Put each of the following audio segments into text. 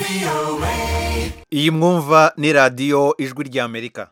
iyi mwumva ni radiyo ijwi ry'amerika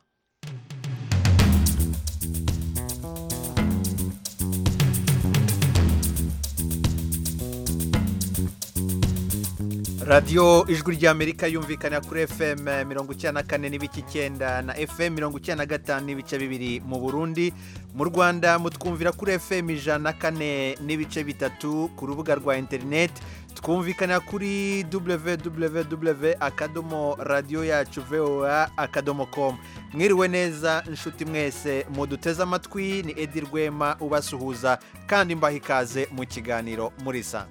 radiyo ijwi ry'amerika yumvikana kuri fm mirongo icyenda na kane n'ibice icyenda na fm mirongo icyenda na gatanu n'ibice bibiri mu burundi mu rwanda mutwumvira kuri fm ijana na kane n'ibice bitatu ku rubuga rwa interineti twumvikana kuri www akadomo radiyo yacu voa akadomo komu mwiriwe neza inshuti mwese muduteze amatwi ni edi rwema ubasuhuza kandi mbaha ikaze mu kiganiro murisanga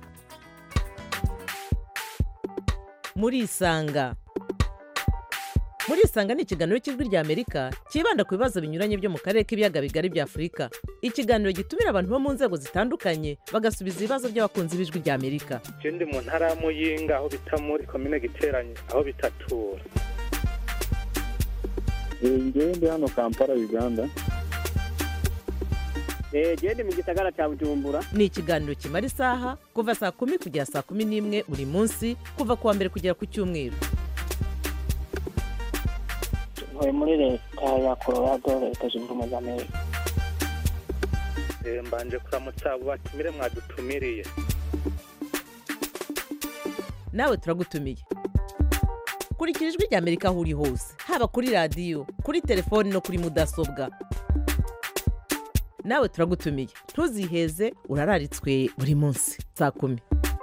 murisanga murisanga ni ikiganiro cy'ijwi ry'amerika cyibanda ku bibazo binyuranye byo mu karere k'ibiyaga bigari bya afurika ikiganiro gitumira abantu bo mu nzego zitandukanye bagasubiza ibibazo by'abakunzi b'ijwi ry'amerika je ndi mu ntara ya muyinga aho bita muri komine giteranye aho bitatura ngewe ndi hano kampala uganda genda mu gisagara cya bujumbura ni ikiganiro kimara isaha kuva saa kumi kugera saa kumi n'imwe buri munsi kuva ku wa mbere kugera ku cyumweru ntuye muri leta ya colorado leta zunze ubumwe za amerika Eh, mbanje kuramutsa abo batumire mwadutumiriye nawe turagutumiye kurikira ijwi ry'amerika aho uri hose haba kuri radiyo kuri telefoni no kuri mudasobwa nawe turagutumiye ntuziheze urararitswe buri munsi saa kumi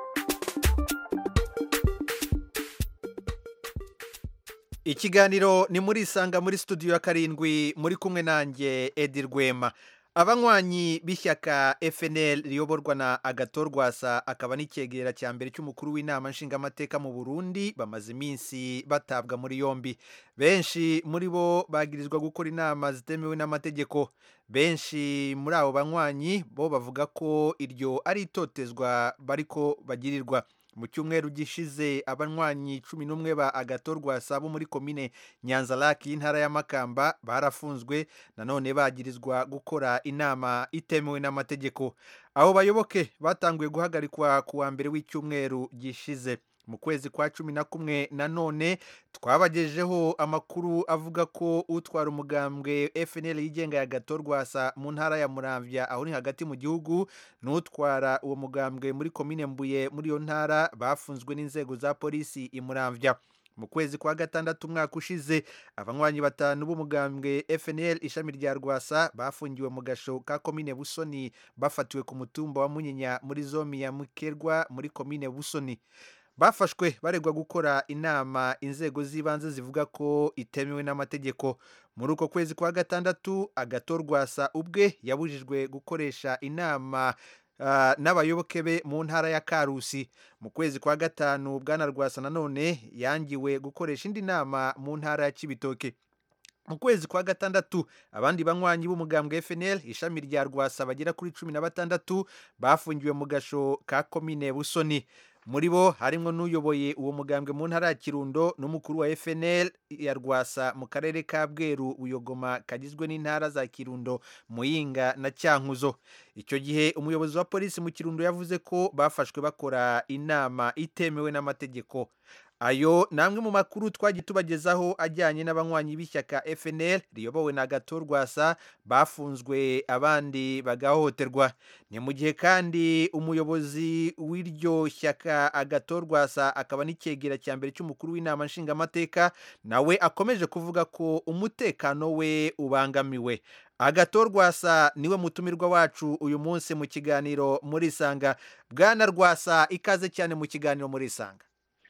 ikiganiro ni muri isanga muri studio ya karindwi muri kumwe nanjye edi rwema abanywanyi b'ishyaka fnl riyoborwa na agatorwasa akaba n'icyegera cya mbere cy'umukuru w'inama nshingamateka mu burundi bamaze iminsi batabwa muri yombi benshi muri bo bagirizwa gukora inama zitemewe n'amategeko benshi muri abo banywanyi bo bavuga ko iryo ari itotezwa bariko bagirirwa mu cyumweru gishize abanywanyi cumi n'umwe ba agatorwasa bo muri komine nyanzaraki y'intara ya makamba barafunzwe nanone bagirizwa gukora inama itemewe n'amategeko abo bayoboke batanguye guhagarikwa ku wa mbere w'icyumweru gishize mu kwezi kwa cumi na kumwe nanone twabagejeho amakuru avuga ko utwara umugambwe fnl yigenga ya gatorwasa mu ntara ya muramvya aho ni hagati mu gihugu n'utwara uwo mugambwe muri komine mbuye muri iyo ntara bafunzwe n'inzego za polisi i muramvya mu kwezi kwa gatandatu umwaka ushize abanywanyi batanu b'umugambwe fnl ishami rya rwasa bafungiwe mu gasho ka komine busoni bafatiwe ku mutumba wa munyinya muri zomi ya mukerwa muri komine busoni bafashwe baregwa gukora inama inzego z'ibanze zivuga ko itemewe n'amategeko muri uko kwezi kwa gatandatu agatorwasa ubwe yabujijwe gukoresha inama ah, n'abayoboke be mu ntara ya karusi mu kwezi kwa gatanu bwana rwasa nanone yangiwe gukoresha indi nama mu ntara ya kibitoke mu kwezi kwa gatandatu abandi banywanyi b'umugambwe fnl ishami rya rwasa bagera kuri cumi na batandatu bafungiwe mu gasho ka komine busoni muri bo harimo n'uyoboye uwo mugambwe mu ntara ya kirundo n'umukuru wa fnl ya rwasa mu karere ka bweru buyogoma kagizwe n'intara za kirundo muyinga na cyankuzo icyo gihe umuyobozi wa polisi mu kirundo yavuze ko bafashwe bakora inama itemewe n'amategeko ayo ni amwe mu makuru twagiye tubagezaho ajyanye n'abanywanyi b'ishyaka fnl riyobowe na gatorwasa bafunzwe abandi bagahohoterwa ni mu gihe kandi umuyobozi w'iryo shyaka agatorwasa akaba n'icyegera cya mbere cy'umukuru w'inama nshingamateka nawe akomeje kuvuga ko umutekano we ubangamiwe agatorwasa niwe mutumirwa wacu uyu munsi mu kiganiro muri isanga bwana rwasa ikaze cyane mu kiganiro muri isanga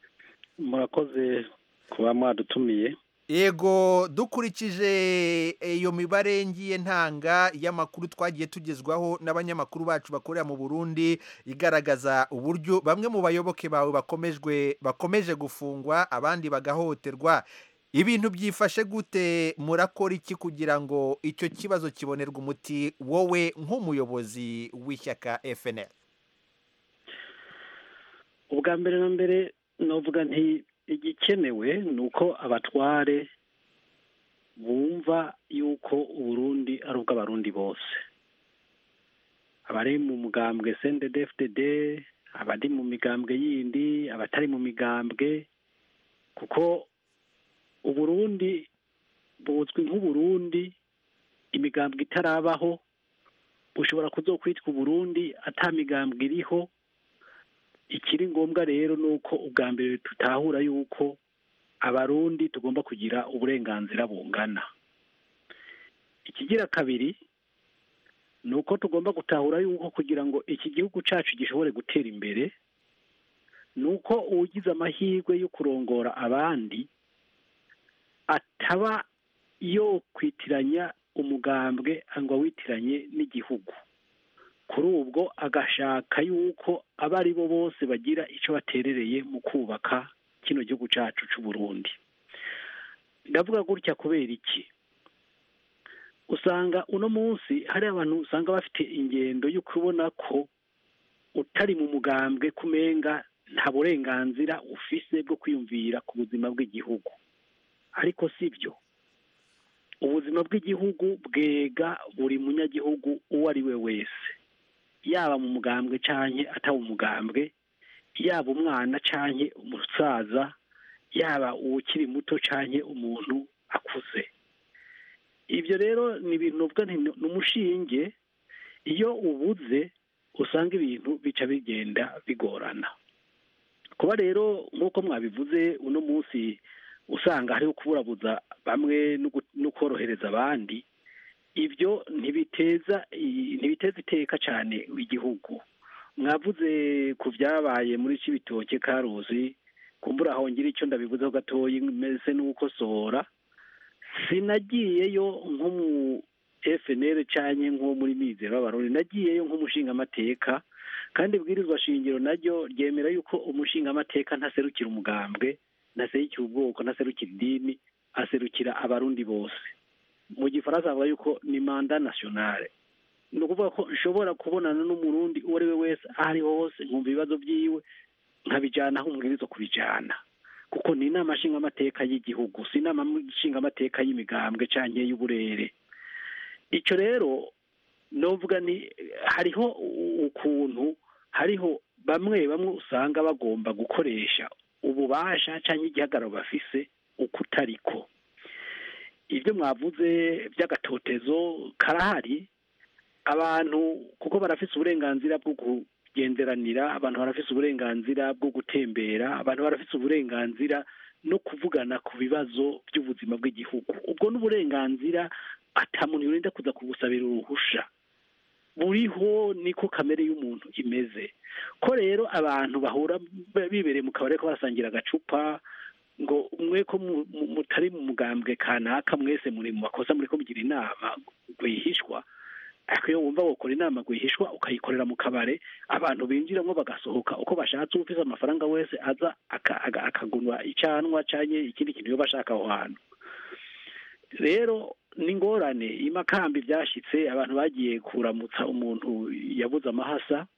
murakoze kuba mwadutumiye yego dukurikije iyo mibare ngiye ntanga y'amakuru twagiye tugezwaho n'abanyamakuru bacu bakorera mu burundi igaragaza uburyo bamwe mu bayoboke bawe bakomejwe bakomeje gufungwa abandi bagahohoterwa ibintu byifashe gute murakora iki kugira ngo icyo kibazo kibonerwe umuti wowe nk'umuyobozi w'ishyaka fnl ubwa mbere na mbere navuga nti igikenewe ni uko abatware bumva yuko uburundi ari ubw'abarundi bose abari mu mugambwe sendedefudede abari mu migambwe yindi abatari mu migambwe kuko uburundi buzwi nk'uburundi imigambwe itarabaho bushobora kuzokwitwa uburundi ata migambwe iriho ikiri ngombwa rero ni uko ubwa mbere tutahura yuko abarundi tugomba kugira uburenganzira bungana ikigira kabiri ni uko tugomba gutahura yuko kugira ngo iki gihugu cyacu gishobore gutera imbere ni uko ugize amahirwe yo kurongora abandi ataba yo kwitiranya umugambwe ngo awitiranye n'igihugu kuri ubwo agashaka yuko abo ari bo bose bagira icyo baterereye mu kubaka kino gihugu cyacu cy'u Burundi ndavuga gutya kubera iki usanga uno munsi hari abantu usanga bafite ingendo yo kubona ko utari mu mugambwe kumenga nta burenganzira ufise bwo kwiyumvira ku buzima bw'igihugu ariko si byo ubuzima bw'igihugu bwega buri munyagihugu uwo ari we wese yaba mu mugambwe cyangwa ataba umugambwe yaba umwana cyangwa umusaza yaba uwukiri muto cyangwa umuntu akuze ibyo rero ni ibintu uvuga ni umushinge iyo ubuze usanga ibintu bica bigenda bigorana kuba rero nk'uko mwabivuze uno munsi usanga hariho kuburabuza bamwe no korohereza abandi ibyo ntibiteza ntibiteza iteka cyane igihugu mwavuze ku byabaye muri kibitoke karuzi kumbura hongera icyo ndabivuzeho gatoya meze n'ukosora sinagiyeyo nko mu FNL cyane nko muri mizero y'abarundi nagiyeyo nk'umushingamateka kandi ibwirizwa shingiro naryo ryemera yuko umushingamateka ntaserukira umugambwe ntaserukira ubwoko ntaserukira idini aserukira abarundi bose mu gifaransa bavuga yuko ni manda nationale ni ukuvuga ko nshobora kubonana n'umurundi uwo ari we wese aho ariho hose nkumva ibibazo byiwe nkabijyana aho umubwiriza kubijyana kuko ni inama nshingamateka y'igihugu si inama nshingamateka y'imigambwe cyangwa y'uburere icyo rero novuga ni hariho ukuntu hariho bamwe bamwe usanga bagomba gukoresha ububasha cyangwa igihagararo bafise uko utariko ibyo mwavuze by'agatotezo karahari abantu kuko barafise uburenganzira bwo kugenderanira abantu barafise uburenganzira bwo gutembera abantu barafise uburenganzira no kuvugana ku bibazo by'ubuzima bw'igihugu ubwo n'uburenganzira atamuntu yorinda kuza kubusabira uruhusha buriho niko kamere y'umuntu imeze ko rero abantu bahura bibereye mu kabari ko barasangira agacupa ngo mwe ko mutari mu mugambwe kanaka mwese muri mu makosa muri ko mugira inama rwihishwa ariko iyo wumva gukora inama rwihishwa ukayikorera mu kabare abantu binjiramo bagasohoka uko bashatse ufite amafaranga wese aza akagunwa icyanwa cyangwa ikindi kintu iyo bashaka aho hantu rero ni ingorane imakamba byashyitse abantu bagiye kuramutsa umuntu yabuze amahasa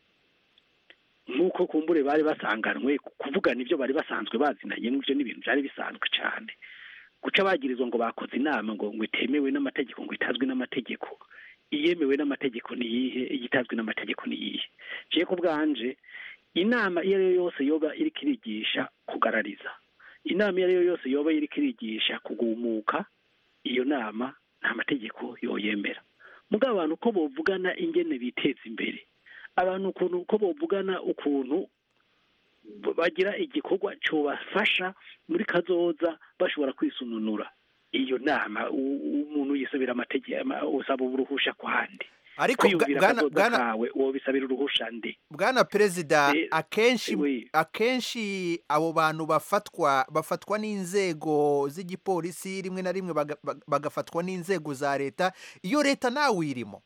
nk'uko kumbure bari basanganwe kuvugana ibyo bari basanzwe bazinanye ibyo ni ibintu byari bisanzwe cyane guca bagirizwa ngo bakoze inama ngo ngo itemewe n'amategeko ngo itazwi n'amategeko iyemewe n'amategeko ni iyihe igitazwi n'amategeko ni iyihe ngiye ku bwanje inama iyo ari yo yose yoba iri kirigisha kugarariza inama iyo ari yo yose yoba iri kirigisha kugumuka iyo nama nta mategeko yoyemera mugabo abantu uko bovugana ingene biteza imbere abantu ukuntu uko bovugana ukuntu bagira igikorwa cyobafasha muri kazoza bashobora kwisununura iyo nama umuntu yisabira amategeko usaba uruhusha kwandi ariko kwiyumvira akazoza kawe wobisabira uruhusha ndi bwana perezida akenshi akenshi abo bantu bafatwa bafatwa n'inzego z'igipolisi rimwe na rimwe bagafatwa n'inzego za leta iyo leta nawe uyirimo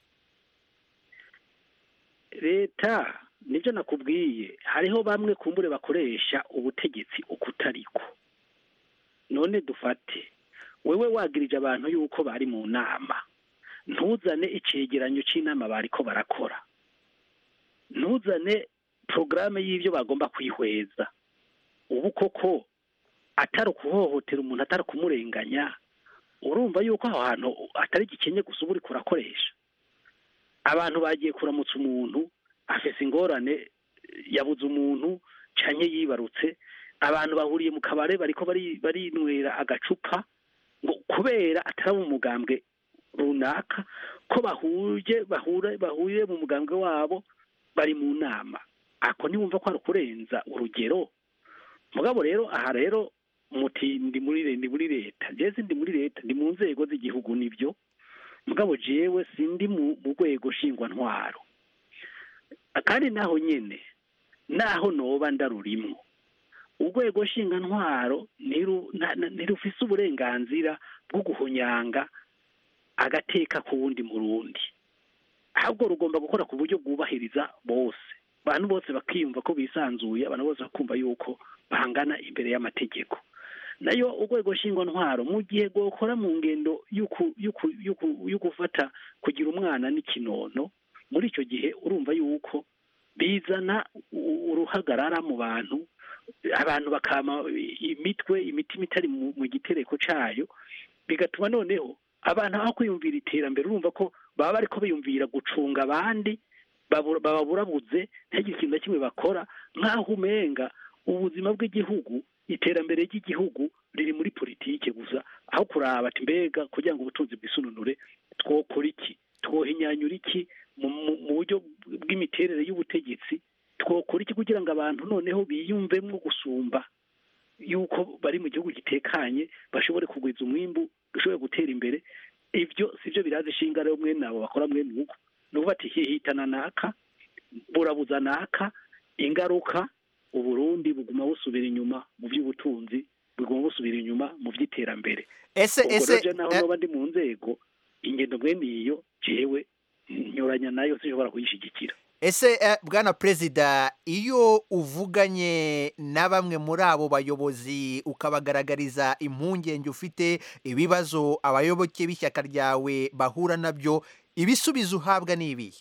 leta nibyo nakubwiye hariho bamwe kumbure bakoresha ubutegetsi uko utariko none dufate wewe wagirije abantu yuko bari mu nama ntuzane icyegeranyo cy'inama bari ko barakora ntuzane porogaramu y'ibyo bagomba kwihweza ubu koko atari ukuhohotera umuntu atari kumurenganya urumva yuko aho hantu atari igikenye gusa uba uri kurakoresha abantu bagiye kuramutsa umuntu afese ingorane yabuze umuntu cyane yibarutse abantu bahuriye mu kabare bariko bari barinywera agacupa ngo kubera atari mu mugambwe runaka ko bahuje bahure bahuye mu mugambwe wabo bari mu nama ako ntiwumva ko ari ukurenza urugero mugabo rero aha rero muti ndi muri le- ndi muri leta jewe ndi muri leta ndi mu nzego z'igihugu nibyo mugabo jewe sindi mu mu rwego nshingwantwaro kandi naho nyene naho noba ndarurimwo urwego nshingantwaro ntiru- na- na- ntirufise uburenganzira bwo guhonyanga agateka ku wundi murundi ahubwo rugomba gukora ku buryo bwubahiriza bose abantu bose bakiyumva ko bisanzuye abantu bose bakumva yuko bangana imbere y'amategeko nayo urwego nshingwantwaro mu gihe rwokora mu ngendo y'uku- y'uku- y'uku- yo gufata kugira umwana n'ikinono muri icyo gihe urumva yuko bizana u- uruhagarara mu bantu abantu bakama imitwe imitima itari mu mu gitereko cayo bigatuma noneho abantu aho kwiyumvira iterambere urumva ko baba bariko biyumvira gucunga abandi babura- bababurabuze ntihagire ikintu na kimwe bakora nk'aho umenga ubuzima bw'igihugu iterambere ry'igihugu riri muri politike gusa aho kuraba ati mbega kugira ngo ubutunzi bwisununure twokora iki twohinyanyura iki mu mu- mu buryo bw'imiterere y'ubutegetsi twokora iki kugira ngo abantu noneho biyumvemo gusumba yuko bari mu gihugu gitekanye bashobore kugwiza umwimbu dushobore gutera imbere ibyo sibyo biraza ishinga rero mwene abo bakora mwene uko ni ukuvuga ati hihitana naka burabuza naka ingaruka uburundi buguma busubira inyuma mu by'ubutunzi buguma busubira inyuma mu by'iterambere ese ubwo ese rero je naho eh, noba ndi mu nzego ingendo mwene iyo jewe nyuranya nayo sinshobora kuyishigikira ese eh, bwana perezida iyo uvuganye na bamwe muri abo bayobozi ukabagaragariza impungenge ufite ibibazo abayoboke b'ishyaka ryawe bahura nabyo ibisubizo uhabwa ni ibihe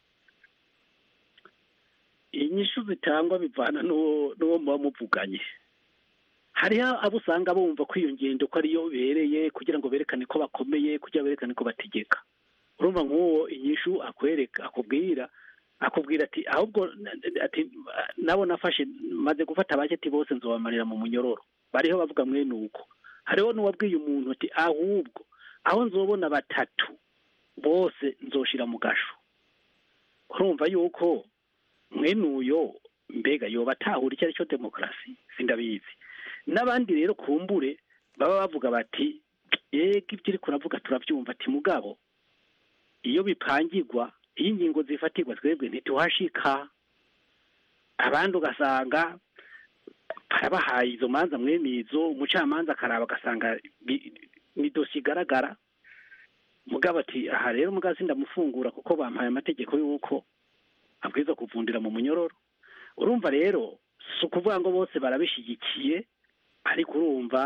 inyishu zitangwa bivana n'uwo n'uwo muba muvuganye hariho abo usanga bumva ko iyo ngendo ko ariyo bereye kugira ngo berekane ko bakomeye kugira berekane ko bategeka urumva nk'uwo inyishu akwereka akubwira akubwira ati ahubwo na- ati nabo nafashe maze gufata abaketi bose nzobamarira mu munyororo bariho bavuga mwene uko hariho n'uwabwiye umuntu ati ahubwo aho nzobona batatu bose nzoshira mu gasho urumva yuko mwene uyo mbega yoba atahura icyo ari cyo demokarasi sindabizi n'abandi rero kumbure baba bavuga bati yego ibyo uri kuravuga turabyumva ati mugabo iyo bipangirwa iyo ingingo zifatirwa twebwe ntituhashika abandi ugasanga barabahaye izo manza mwene izo umucamanza akaraba agasanga bi- ni dosiye igaragara mugabo ati aha rero mugabo sindamufungura kuko bampaye amategeko y'uko abwirizwa kuvundira mu munyororo urumva rero si ukuvuga ngo bose barabishyigikiye ariko urumva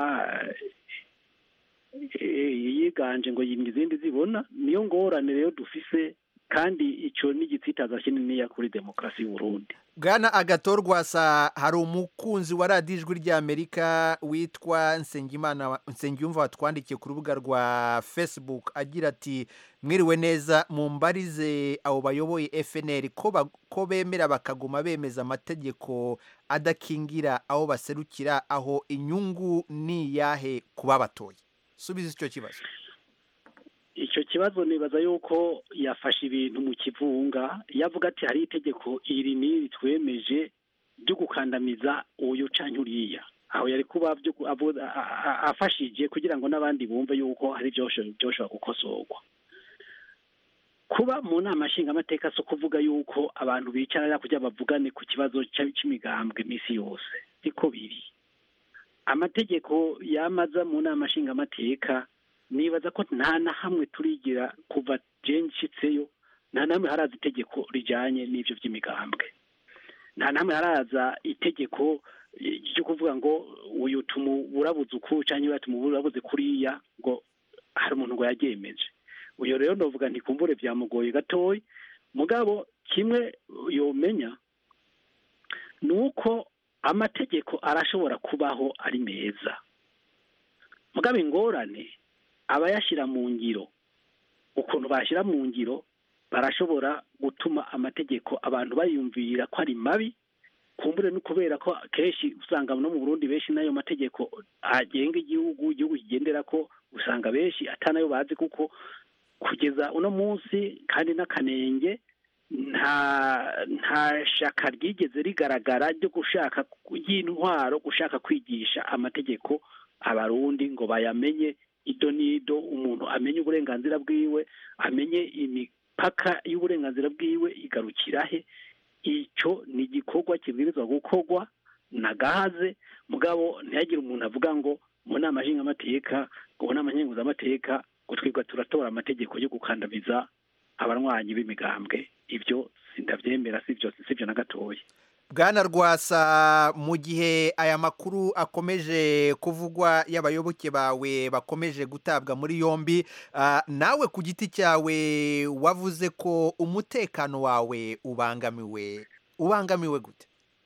eh, yiganje ngo yimye izindi zibona niyo ngorane rero dufise kandi icyo ni igitsitaza kininiya kuri demokarasi y'uburundi bwana agatorwasa hari umukunzi wa radiyo ijwi ry'amerika witwa nsengimana nsengiyumva watwandikiye ku rubuga rwa facebook agira ati mwiriwe neza mumbarize abo bayoboye fnr ko ba- ko bemera bakaguma bemeza amategeko adakingira aho baserukira aho inyungu ni iyahe kuba batoye subiza icyo kibazo icyo kibazo nibaza yuko yafashe ibintu mu kivunga yavuga ati hari itegeko iri n'iri twemeje ryo gukandamiza uyu canke uriya aho yari kuba byo ku- avu- a- a- afashije kugira ngo n'abandi bumve yuko hari byosho- byoshobora gukosorwa kuba mu nama nshingamateka si ukuvuga yuko abantu bicara kugira bavugane ku kibazo cya- c'imigambwe iminsi yose siko biri amategeko yamaza mu nama nshingamateka nibaza ko nta na hamwe turigira kuva je nshitseyo nta na hamwe haraza itegeko rijanye n'ivyo vy'imigambwe nta na hamwe haraza itegeko eh, ryo kuvuga ngo uyu tumuburabuze uku canke uriya tumuburabuze kuriya ngo hari umuntu ngo yaryemeje uyo rero novuga ntikumbure vyamugoye gatoyi mugabo kimwe yomenya ni uko amategeko arashobora kubaho ari meza mugabo ingorane abayashyira mu ngiro ukuntu bashyira mu ngiro barashobora gutuma amategeko abantu bayumvira ko ari mabi kumbure no kubera ko kenshi usanga no mu burundi benshi n'ayo mategeko agenga igihugu igihugu kigendera ko usanga benshi atanayo bazi kuko kugeza uno munsi kandi n'akanenge nta nta shaka ryigeze rigaragara ryo gushaka y'intwaro gushaka kwigisha amategeko abarundi ngo bayamenye ido n'ido umuntu amenye uburenganzira bwiwe amenye imipaka y'uburenganzira bwiwe igarukira he icyo ni igikorwa kibwirizwa gukorwa na gahaze mugabo ntihagire umuntu avuga ngo mu nama nshingamateka ngo mu nama nkenguzamateka ngo twebwe turatora amategeko yo gukandamiza abanywanyi b'imigambwe ibyo sindabyemera si byo si byo na gatoya bwana rwasa mu gihe aya makuru akomeje kuvugwa y'abayoboke bawe bakomeje gutabwa muri yombi ah, nawe ku giti cyawe wavuze ko umutekano wawe ubangamiwe ubangamiwe gute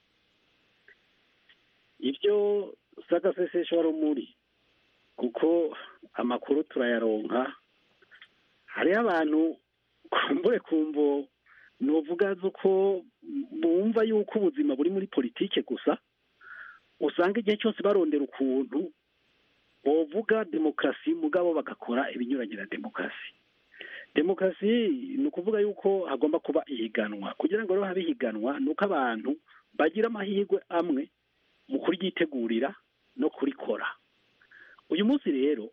ibyo sagasesesho rumuri kuko amakuru turayaronka hariho abantu kumbure kumvo nuvuga ko bumva yuko ubuzima buri muri politike gusa usanga igihe cyose barondera ukuntu bovuga demokarasi mugabo bagakora ibinyuranye na demokarasi demokarasi ni ukuvuga yuko hagomba kuba ihiganwa kugira ngo rero habe ihiganwa ni uko abantu bagira amahirwe amwe mu kuryitegurira no kurikora uyu munsi rero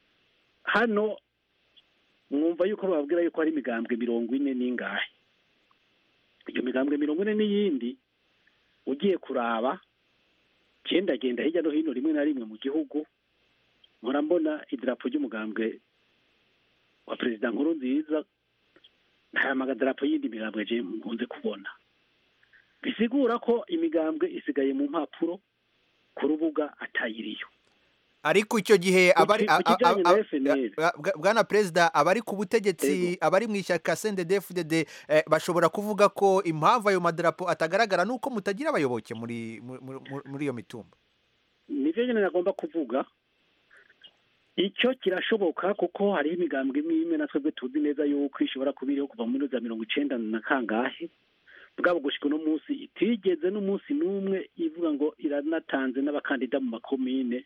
hano mwumva yuko bababwira yuko hari imigambwe mirongo ine n'ingahe iyo migambwe mirongo ine n'iyindi ugiye kuraba gendagenda hirya no hino rimwe na rimwe mu gihugu mpora mbona idarapo ry'umugambwe wa perezida nkuru nziza nta magadarapo y'indi migambwe je nkunze kubona bisigura ko imigambwe isigaye mu mpapuro ku rubuga atayiriyo ariko icyo gihe abari Ku ki- ku kijyanye na FNL. a- a- bwana perezida abari ku butegetsi abari mu ishyaka CNDD-FDD eh, bashobora kuvuga ko impamvu ayo madarapo atagaragara ni uko mutagira abayoboke muri mu- mu- mu- muri iyo mitumba nivyo nyene nagomba kuvuga icyo kirashoboka kuko hariho imigambwe imwe imwe na twebwe tuzi neza yuko ishobora kuba iriho kuva muri za mirongo icenda na kangahe bwabo gushika uno munsi itigeze n'umunsi n'umwe ivuga ngo iranatanze n'abakandida mu makomine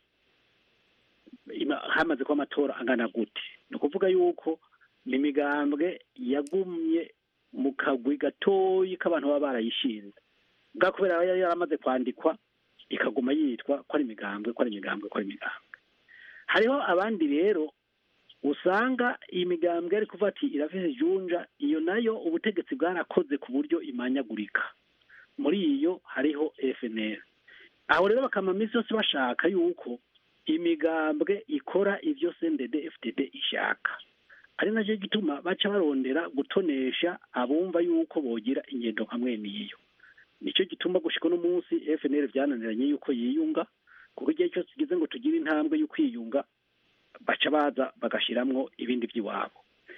ima- hamaze kuba amatora angana gute ni ukuvuga yuko ni imigambwe yagumye mu kagwi gatoyi k'abantu baba barayishinze bwa kubera yari yaramaze kwandikwa ikaguma yitwa ko ari imigambwe ko ari imigambwe ko ari imigambwe hariho abandi rero usanga iyi migambwe ari kuvuga ati irafise ijunja iyo nayo ubutegetsi bwarakoze ku buryo imanyagurika muri iyo hariho FNL aho rero bakama minsi yose bashaka yuko imigambwe ikora ivyo CNDD FDD ishaka ari nacyo gituma baca barondera gutonesha abumva yuko bogira ingendo nka mwene iyo nicyo gituma gushika uno munsi FNL byananiranye yuko yiyunga kuko igihe cyose kigize ngo tugire intambwe yo kwiyunga baca baza bagashiramwo ibindi by'iwabo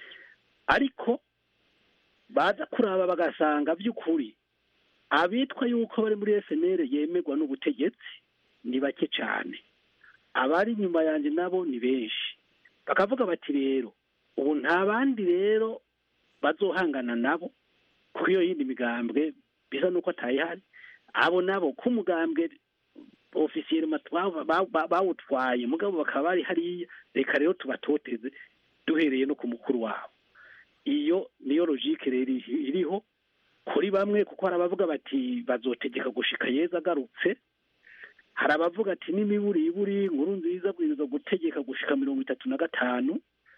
ariko baza kuraba bagasanga by'ukuri abitwa yuko bari muri FNL yemerwa n'ubutegetsi ni bake cyane abari inyuma yanjye nabo ni benshi bakavuga bati rero ubu nta bandi rero bazohangana nabo kuko iyo yindi migambwe bisa n'uko atayihari abo nabo ko umugambwe ofisiyeri bawutwaye mugabo bakaba bari hariya reka rero tubatoteze duhereye no ku mukuru wabo iyo niyo logike rero iriho kuri bamwe kuko hari abavuga bati bazotegeka gushika yeza agarutse hari abavuga ati n'imiburi iburi inkuru nziza bwiriza gutegeka gushika mirongo itatu na gatanu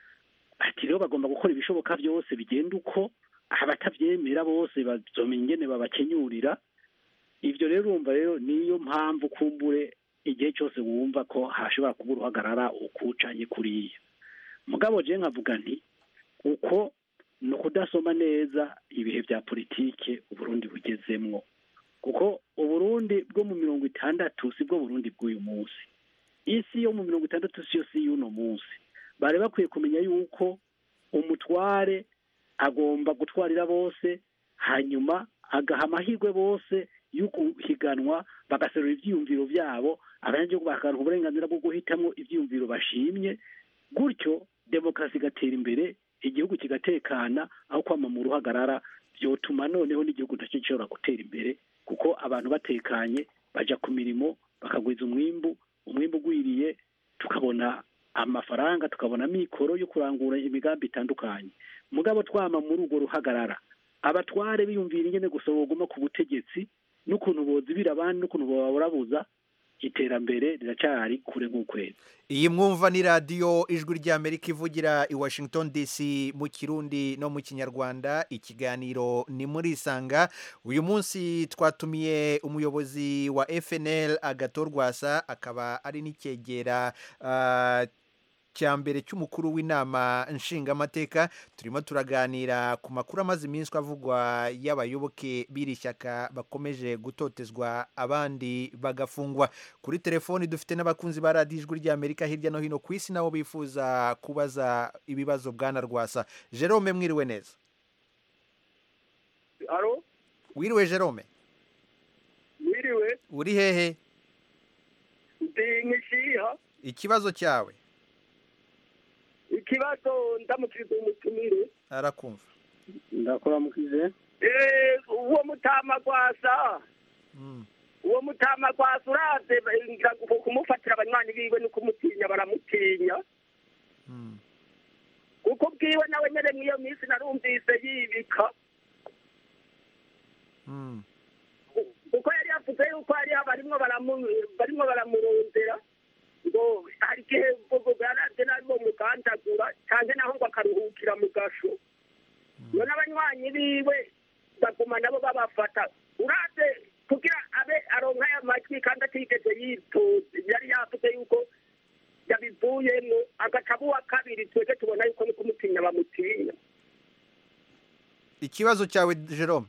ati rero bagomba gukora ibishoboka byose bigenda uko abatabyemera bose bazomenya ingene babakenyurira ibyo rero urumva rero niyo mpamvu kumbure igihe cyose wumva ko hashobora kuba uruhagarara ukucanye kuriya mugabo je nkavuga nti uko ni ukudasoma neza ibihe bya politike uburundi bugezemwo kuko uburundi bwo mu mirongo itandatu si bwo burundi bw'uyu munsi isi yo mu mirongo itandatu siyo si y'uno munsi bari bakwiye kumenya yuko umutware agomba gutwarira bose hanyuma agaha amahirwe bose yo guhiganwa bagaserura ibyiyumviro byabo abanyagihugu bakaronka uburenganzira bwo guhitamo ibyiyumviro bashimye gutyo demokarasi igatera imbere igihugu kigatekana aho kwama mu ruhagarara byotuma noneho n'igihugu nacyo gishobora gutera imbere kuko abantu batekanye baja ku mirimo bakagwiza umwimbu umwimbu ugwiriye tukabona amafaranga tukabona mikoro yo kurangura imigambi itandukanye mugabo twama muri urwo ruhagarara abatware biyumvira ingene gusa boguma ku butegetsi n'ukuntu bozibira abandi n'ukuntu bobaburabuza iterambere riracari kure nk'ukwezi iyi mwumva ni radiyo ijwi ry'amerika ivugira i washington dc mu kirundi no mu kinyarwanda ikiganiro ni muri isanga uyu munsi twatumiye umuyobozi wa fnl agatorwasa akaba ari n'icyegera ah, cya mbere cy'umukuru w'inama nshingamateka turimo turaganira ku makuru amaze iminsi avugwa y'abayoboke b'iri shyaka bakomeje gutotezwa abandi bagafungwa kuri telefoni dufite n'abakunzi ba radiyo ijwi ry'amerika hirya no hino ku isi nabo bifuza kubaza ibibazo bwana rwasa jerome mwiriwe neza aro wiriwe jerome mwiriwe uri hehe ndi nkishiha ikibazo cyawe ikibazo ndamukiriza umutumire arakumva ndakuramukije Eh, uwo mutama gwasa Mm. uwo mutama gwasa uravye ngira ngo kumufatira abanywanyi biwe no kumutinya baramutinya Mm. kuko bwiwe nawe nyene mw'iyo minsi narumvise yibika Mm. kuko yari yavuze yuko hariho barimwo baramu- barimwo baramurondera ngo hari igihe baraje nabi bomugandagura canke naho ngo akaruhukira mu gasho iyo n'abanywanyi biwe baguma nabo babafata uraze kugira abe aronka aya majwi kandi atigeze yitoza yari yavuze yuko yabivuyemwo agaca aba uwa kabiri twebwe tubona yuko ni kumutinya bamutinya ikibazo cyawe jerome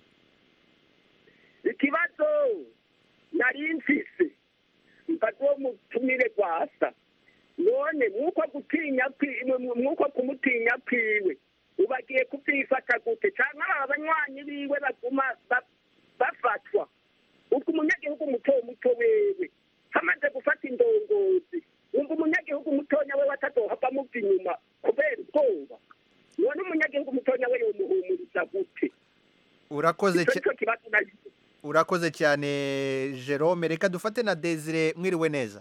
ikibazo nari mfise mbaze uwo mutumire gwasa none mwuko gutinya kwi- mw- mwuko kumutinya kwiwe ubagiye kuvyifata gute canke aba banywanyi biwe baguma ba- bafatwa ubwo umunyagihugu muto muto wewe hamaze gufata indongozi wumva umunyagihugu mutonya wewe atazohava muva inyuma kubera ubwoba none umunyagihugu mutonya we yomuhumuriza gute urakoze ico cya- nico kibazo nari urakoze cyane jerome reka dufate na desire mwiriwe neza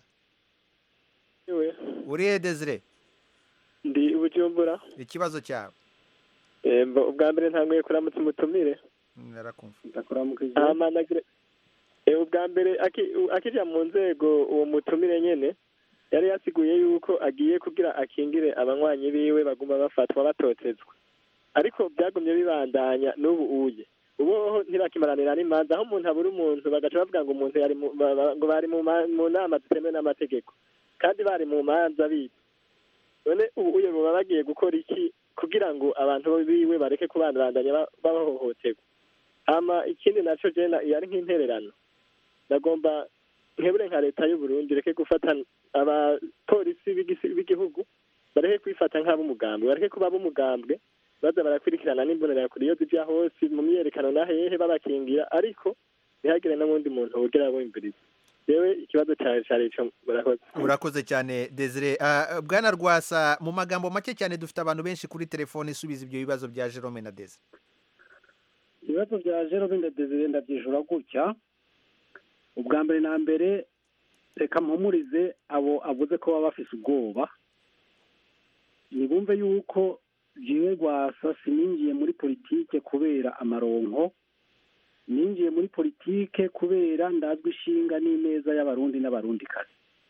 Iwe, uri he desire ndi ubujumbura ikibazo cyawe Eh, mbo- ubwa mbere ntanguye kuramutsa umutumire Mm, arakumva ndakuramukije hama nagira Eh, ubwa mbere aki- u- akija mu nzego uwo mutumire nyene yari yasiguye yuko agiye kugira akingire abanywanyi biwe baguma bafatwa batotezwa ariko byagumye bibandanya n'ubu uye ubu ntibakimaranira n'imanza aho umuntu abura umuntu bagaca bavuga ngo umuntu yari mu- ba- ba- ngo bari mu ma- mu nama zitemewe n'amategeko kandi bari mu manza bibi none ubu uye baba bagiye gukora iki kugira ngo abantu biwe bareke kubandanya ba- bahohoterwa hama ikindi naco jena yari nk'intererano ndagomba nkebure nka leta y'u Burundi reke gufata abapolisi b'igisi- b'igihugu bareke kwifata nk'ab'umugambwe bareke kuba ab'umugambwe baza barakurikirana n'imbonerakure iyo zija hose mu myerekano na hehe babakingira ariko ntihagire n'uwundi muntu wogera bumviriza yewe ikibazo cawe cari ico murakoze urakoze cyane desire Ah, bwana rwasa mu magambo make cyane dufite abantu benshi kuri telefone isubiza ibyo bibazo bya jerome na desire ibibazo bya jero bindi desire ndabyishura gutya ubwa mbere na mbere reka mpumurize abo avuze ko baba bafise ubwoba nibumve yuko jewe rwasa sininjiye muri politike kubera amaronko ninjiye muri politike kubera ndazwi ishinga n'ineza y'abarundi n'abarundikazi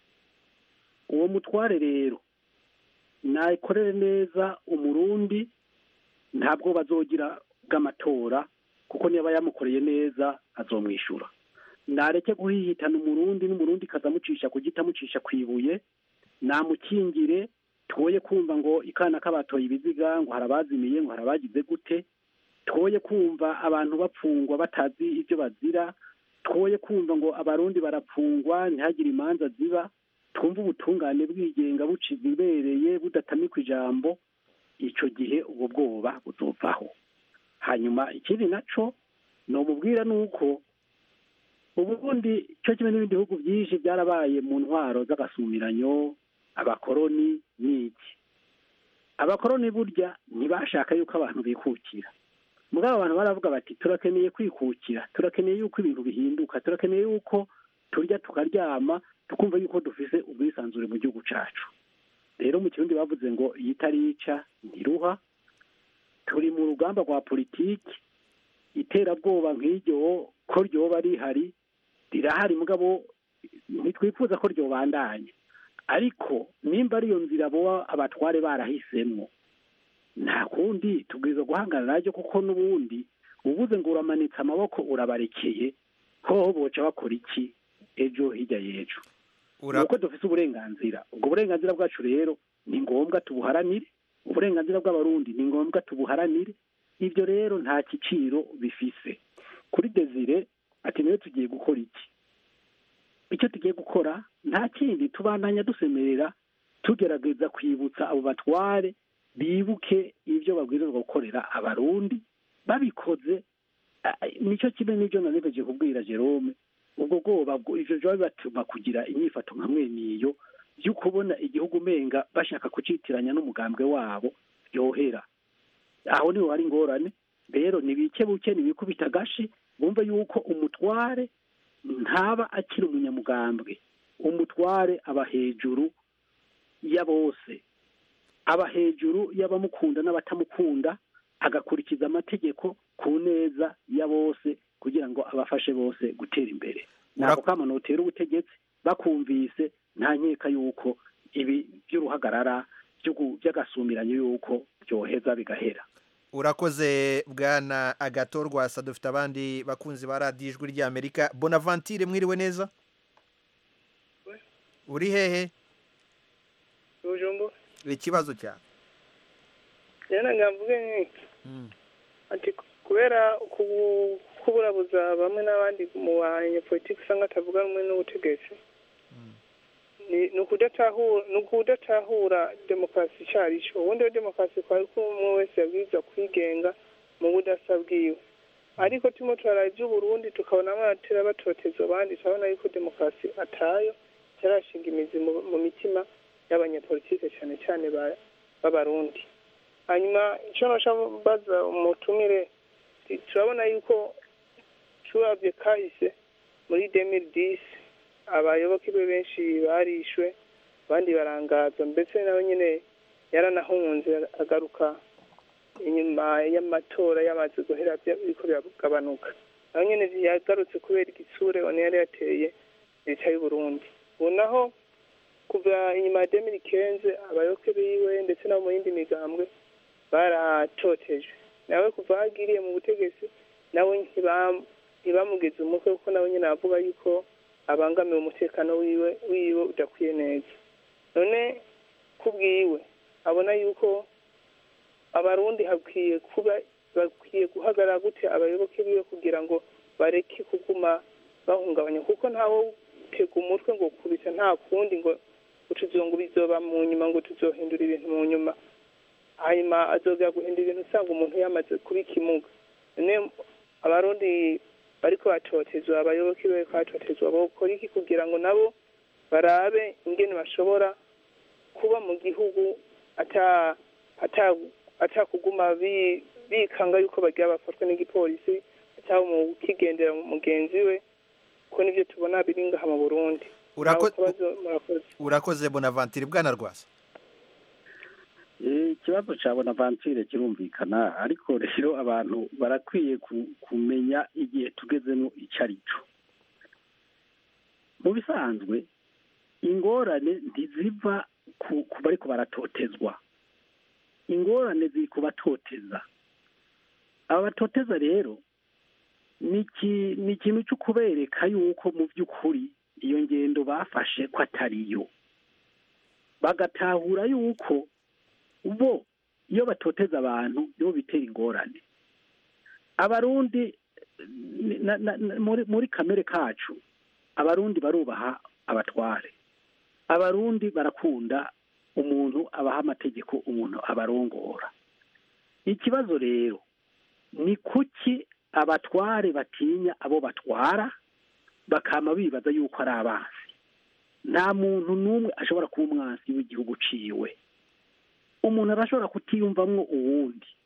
uwo mutware rero nayikorere neza umurundi ntabwo bazogira bw'amatora kuko niba yamukoreye neza azomwishyura nareke guhihitana umurundi n'umurundi kazamucisha ku giti amucisha ku ibuye namukingire twoye kumva ngo ikana k'abatoye ibiziga ngo hari abazimiye ngo hari abagize gute twoye kumva abantu bapfungwa batazi ibyo bazira twoye kumva ngo abarundi barapfungwa ntihagire imanza ziba twumve ubutungane bwigenga buciza ibereye budatamikwa ijambo icyo gihe ubwo bwoba buzovaho hanyuma ikindi naco nomubwira ni uko ubundi cyo kimwe n'ibindi bihugu byinshi byarabaye mu ntwaro z'agasumiranyo abakoroni n'iki abakoroni burya ntibashaka yuko abantu bikukira mugabo abantu baravuga bati turakeneye kwikukira turakeneye yuko ibintu bihinduka turakeneye yuko turya tukaryama tukumva yuko dufise ubwisanzure mu gihugu cacu rero mu kirundi bavuze ngo iyo itarica ntiruha turi mu rugamba rwa politiki iterabwoba nk'iryo ko ryoba rihari rirahari mugabo ntitwifuza ko ryobandanya ariko nimba ariyo nzira boba abatware barahisemwo nta kundi tubwiza guhangana naryo kuko n'ubundi ubuze ngo uramanitse amaboko urabarekeye hoho boca bakora iki ejo hirya y'ejo Ura- nuko dufise uburenganzira ubwo burenganzira bwacu rero ni ngombwa tubuharanire uburenganzira bw'abarundi ni ngombwa tubuharanire ibyo rero nta giciro bifise kuri desire ati niwe tugiye gukora iki icyo tugiye gukora nta kindi tubandanya dusemerera tugerageza kwibutsa abo batware bibuke ibyo babwirizwa gukorera abarundi babikoze ah, nicyo kimwe n'ibyo nanibagiye kubwira jerome ubwo bwoba bwo- ivyo vyoba bibatuma kugira inyifato nka mwene iyo yo kubona igihugu umenga bashaka kucitiranya n'umugambwe wabo yohera aho niho hari ingorane rero nibike buke nibikubita agashi bumve yuko umutware ntaba akiri umunyamugambwe umutware aba hejuru ya bose aba hejuru y'abamukunda n'abatamukunda agakurikiza amategeko ku neza ya bose kugira ngo abafashe bose gutera imbere ntabwo kama notera ubutegetsi bakumvise nta nkeka yuko ibi by'uruhagarara by'ugu- by'agasumiranyo yuko byoheza bigahera urakoze bwana agatorwasa dufite abandi bakunzi ba radiyo ijwi ry'amerika bonavantire mwiriwe neza uri hehe bujumbu ikibazo cyawe rero ngamvuge nk'iki Mm. ati kubera kubu- kuburabuza bamwe n'abandi mu banyepolitiki usanga atavuga rumwe n'ubutegetsi ni ni ukudatahura ni ukudatahura demokarasi icyo ari cyo ubundi iyo demokarasi kwari ko umwe wese yabwirizwa kwigenga mu budasa bwiwe ariko turimo turaraba iby'uburundi tukabona abatera batoteza abandi turabona yuko demokarasi atayo itarashinga imizi mu mu mitima y'abanyepolitike cyane cyane ba- b'abarundi hanyuma icyo nashaka baza umutumire ti- turabona yuko turabye kahise muri demiri disi abayoboke be benshi barishwe abandi barangazwa mbese nawe nyine yaranahunze agaruka inyuma y'amatora yamaze guhera bya- biriko biragabanuka nawe nyine yagarutse kubera igitsure one yari yateye leta y'u Burundi ubu naho kuva inyuma ya demiri kenze abayoboke biwe ndetse no mu yindi migambwe baratotejwe nawe kuva aho agiriye mu butegetsi nawe ntibam- ntibamugeze umutwe kuko nawe nyine avuga yuko abangamiwe umutekano wiwe wiwe udakwiye neza none kubwiwe abona yuko abarundi hakwiye kuba bakwiye guhagarara gute abayoboke biwe kugira ngo bareke kuguma bahungabanya kuko ntawe utega umutwe ngo kubita nta kundi ngo ngo tuzongo bizoba mu nyuma ngo tuzohindura ibintu mu nyuma hanyuma azongera guhindura ibintu usanga umuntu yamaze kuba ikimuga none abarundi bariko batotezwa abayoboke be bariko batotezwa bokora iki kugira ngo nabo barabe ingene bashobora kuba mu gihugu ata ata atakuguma bi- bikanga yuko bagira bafatwa n'igipolisi cyangwa mu kigendera mugenzi we ko nivyo tubona biri ngaha mu Burundi Urako- Nawe kabazo murakoze urakoze bonavantire bwana rwasa Eh, ikibazo cya bonavanture kirumvikana ariko rero abantu barakwiye ku- kumenya igihe tugezemo icyo ari cyo mu bisanzwe ingorane ntiziva ku ku bariko baratotezwa ingorane ziri ku batoteza aba batoteza rero ni iki- ni ikintu cyo kubereka yuko mu by'ukuri iyo ngendo bafashe ko atariyo bagatahura yuko bo iyo batoteza abantu nibo bitera ingorane abarundi na- na- na- muri muri kamere kacu abarundi barubaha abatware abarundi barakunda umuntu abaha amategeko umuntu abarongora ikibazo rero ni kuki abatware batinya abo batwara bakama bibaza yuko ari abansi nta muntu n'umwe ashobora kuba umwansi w'igihugu ciwe umuntu arashobora kutiyumvamwo uwundi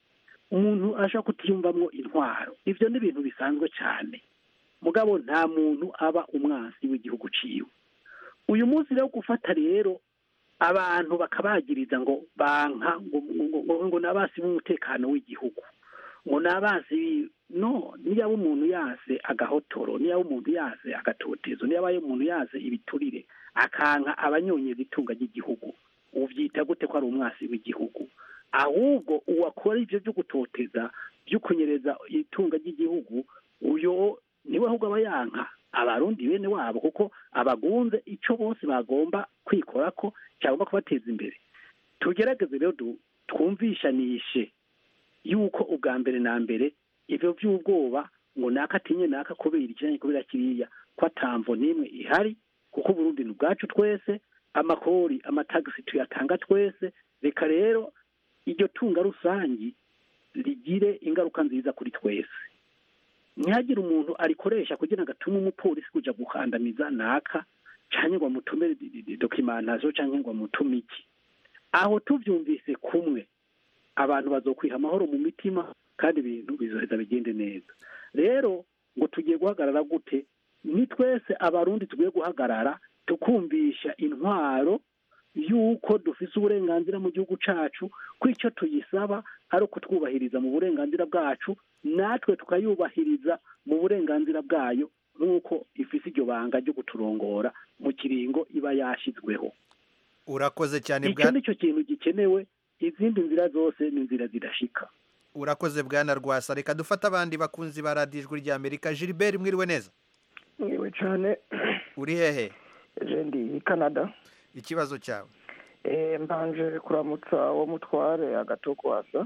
umuntu ashobora kutiyumvamwo intwaro ibyo ni ibintu bisanzwe cyane mugabo nta muntu aba umwansi w'igihugu ciwe uyu munsi rero gufata rero abantu bakabagiriza ngo banka ngo ngo- ngo- ngo ni abasi b'umutekano w'igihugu ngo ni abasi no niyaba umuntu yase agahotoro niyaba umuntu yase agatotezo niyaba umuntu yase ibiturire akanka abanyonyeza itunga ry'igihugu ubyita gute ko ari umwasi w'igihugu ahubwo uwakora ibyo byo gutoteza byo kunyereza itunga ry'igihugu uyo niwe ahubwo aba yanka abarundi bene wabo kuko abagunze icyo bose bagomba kwikora ko cyagomba kubateza imbere tugerageze rero du- twumvishanishe yuko ubwa mbere na mbere ibyo by'ubwoba ngo naka atinye naka kubera ikiranye kubera kiriya ko atamvo n'imwe ihari kuko uburundi ni ubwacu twese amakori amatagisi tuyatanga twese reka rero iryo tunga rusangi rigire ingaruka nziza kuri twese ntihagire umuntu arikoresha kugira ngo atume umupolisi kuja gukandamiza naka canke ngo amutume dokimantazo canke ngo amutume iki aho tuvyumvise kumwe abantu bazokwiha amahoro mu mitima kandi ibintu bizoheza bigende neza rero ngo tugiye guhagarara gute ni twese abarundi tugiye guhagarara tukumvisha intwaro yuko dufise uburenganzira mu gihugu cacu ko icyo tuyisaba ari ukutwubahiriza mu burenganzira bwacu natwe tukayubahiriza mu burenganzira bwayo nk'uko ifise iryo banga ryo kuturongora mu kiringo iba yashyizweho urakoze cyane icyo bwa ni cyo kintu gikenewe izindi nzira zose ni inzira zidashika urakoze bwana rwasa reka dufate abandi bakunzi ba radiyo ijwi rya amerika gilbert mwiriwe neza mwiwe cyane uri hehe je ndi i canada ikibazo cyawe Eh, mbanje kuramutsa uwo mutware agatogwasa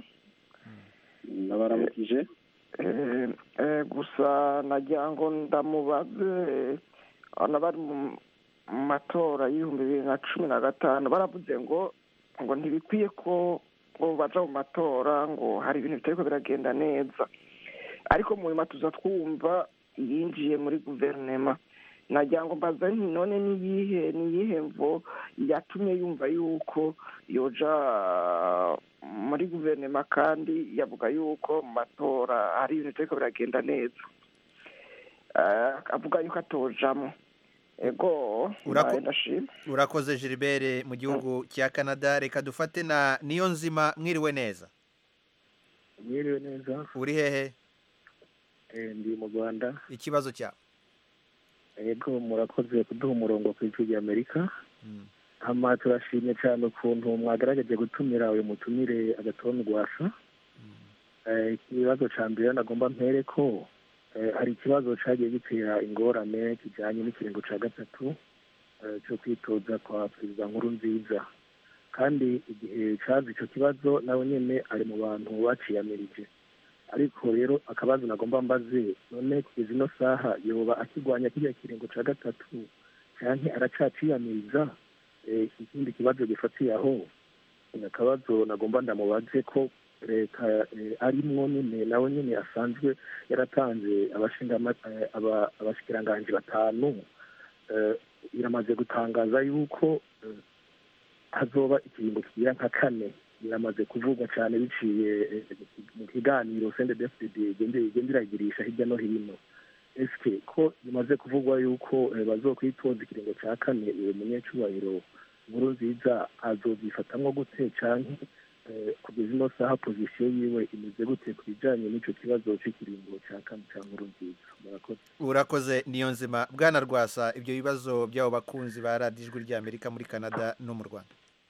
nabaramukije Eh, eh, gusa nagira ngo ndamubaze abana bari mu mu matora y'ibihumbi bibiri na cumi na gatanu baravuze ngo ngo ntibikwiye ko ngo baja mu matora ngo hari ibintu bitariko biragenda neza ariko mu nyuma tuza twumva yinjiye muri guverinema nagira ngo mbaza nti none niyihe niyihe mvo yatumye yumva yuko yoja muri guverinoma kandi yavuga yuko mu matora hari ibintu bitariko biragenda neza Eh, avuga yuko atojamo ego Urako- mbaye ndashima urakoze gilbert mu gihugu cya canada reka dufate na niyo nzima mwiriwe neza mwiriwe neza uri hehe eh, ndi mu rwanda ikibazo cyawe yego murakoze kuduha umurongo ku ijwi rya amerika Mm. hama turashimye cyane ukuntu mwagerageje gutumira uyu mutumire agatoni rwasa Eh, ikibazo cya mbere nagomba mpere ko eh, hari ikibazo cyagiye gitera ingorane kijyanye n'ikiringo cya gatatu eh, cyo kwitoza kwa perezida nkuru nziza kandi igihe cyaza icyo kibazo nawe nyine ari mu bantu baciyamirije ariko rero akabazo nagomba mbaze none kugeza ino saha yoba akigwanya kiriya kiringo cya gatatu canke aracaciyamiriza Eh, ikindi kibazo gifatiye aho ni akabazo nagomba ndamubaze ko leta eh, arimwo nyine nawe nyine asanzwe yaratanze abashingama- eh, aba- abashikiranganji batanu eh, iramaze gutangaza yuko eh, hazoba ikiringo kigira nka kane biramaze kuvugwa cyane biciye eh, mu kiganiro sendedefd igenda iragirisha hirya no hino ese ko bimaze kuvugwa yuko eh, bazokwitoza ikiringo cya kane uwo munyecubahiro nkuru nziza azobyifatamwo gute canke eh, kugeza ino saha pozisiyo yiwe imeze gute ku bijanye n'ico kibazo c'ikiringo ca kane ca nkuru nziza murakoze urakoze niyo nzima bwana rwasa ibyo bibazo by'abo bakunzi ba radiyo ijwi rya amerika muri canada no mu rwanda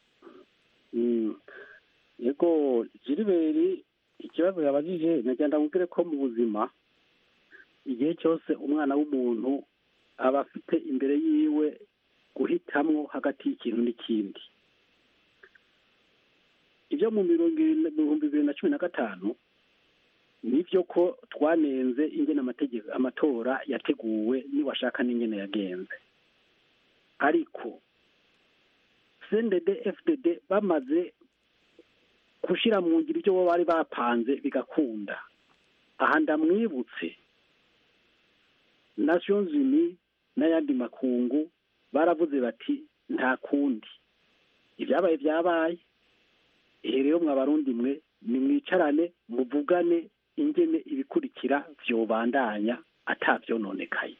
Mm. yego jiriberi ikibazo yabajije nagenda mubwire ko mu buzima igihe cyose umwana w'umuntu aba afite imbere yiwe guhitamwo hagati y'ikintu n'ikindi ibyo mu mirongo ibiri- mu bihumbi bibiri na cumi na gatanu nibyo ko twanenze ingene amategeko amatora yateguwe niwashaka n'ingene yagenze ariko cndd fdd bamaze gushyira mu ngiro ibyo bo bari bapanze bigakunda aha ndamwibutse nations unies n'ayandi makungu baravuze bati nta kundi ibyabaye byabaye ihe rero mwa barundi mwe nimwicarane muvugane ingene ibikurikira vyobandanya atavyononekaye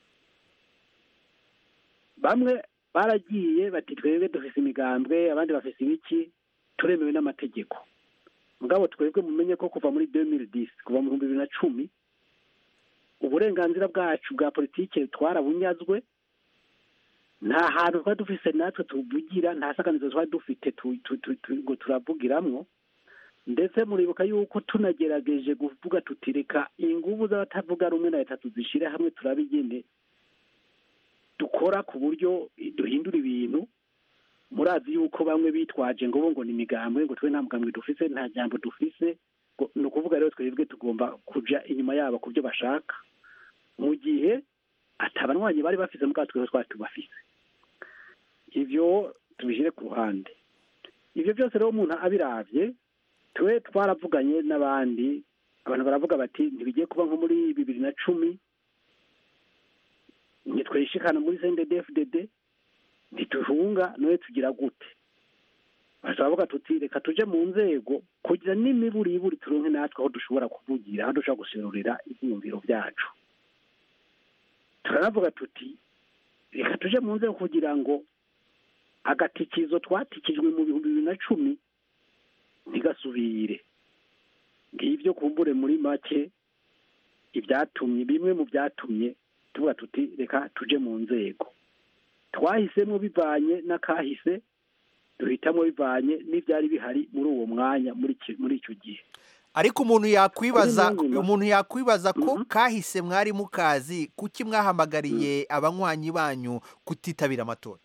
bamwe baragiye bati twebwe dufise imigambwe abandi bafise ibiki turemewe n'amategeko mugabo twebwe mumenye ko kuva muri 2010 kuva mu bihumbi bibiri na cumi uburenganzira bwacu bwa politike twarabunyazwe nta hantu twari dufise natwe tuvugira nta saganizo twari dufite tu- tu- tu- tu- ngo turavugiramwo ndetse muribuka yuko tunagerageje kuvuga tuti reka inguvu z'abatavuga rumwe na leta tuzishire hamwe turabe ingene dukora ku buryo duhindura ibintu murazi yuko bamwe bitwaje ngo bo ngo ni imigambwe ngo twe nta mugambwe dufise nta jambo dufise ngo- ni ukuvuga rero twebwe tugomba kuja inyuma yabo ku byo bashaka mu gihe atabanywanyi bari bafise mugabo twebwe twari tubafise ivyo tubishyire ku ruhande ivyo byose rero umuntu abiravye twe twaravuganye n'abandi abantu baravuga bati ntibigiye kuba nko muri bibiri na cumi ntitwishikana muri CNDD-FDD ntituhunga none tugira gute baravuga tuti reka tuje mu nzego kugira n'imiburiburi turonke natwe aho dushobora kuvugira aho dushobora guserurira ibyiyumviro byacu turanavuga tuti reka tuje mu nzego kugira ngo agatikizo twatikijwe mu bihumbi bibiri na cumi ntigasubire ngibyo kumbure muri make ibyatumye bimwe mu byatumye tuvuga tuti reka tuje mu nzego twahisemo bivanye n'akahise duhitamo bivanye n'ibyari bihari muri uwo mwanya muri iki- muri icyo gihe ariko umuntu yakwibaza Kuri Niyonzima. umuntu yakwibaza ko kahise mwari mukazi kuki mwahamagariye abanywanyi banyu kutitabira amatora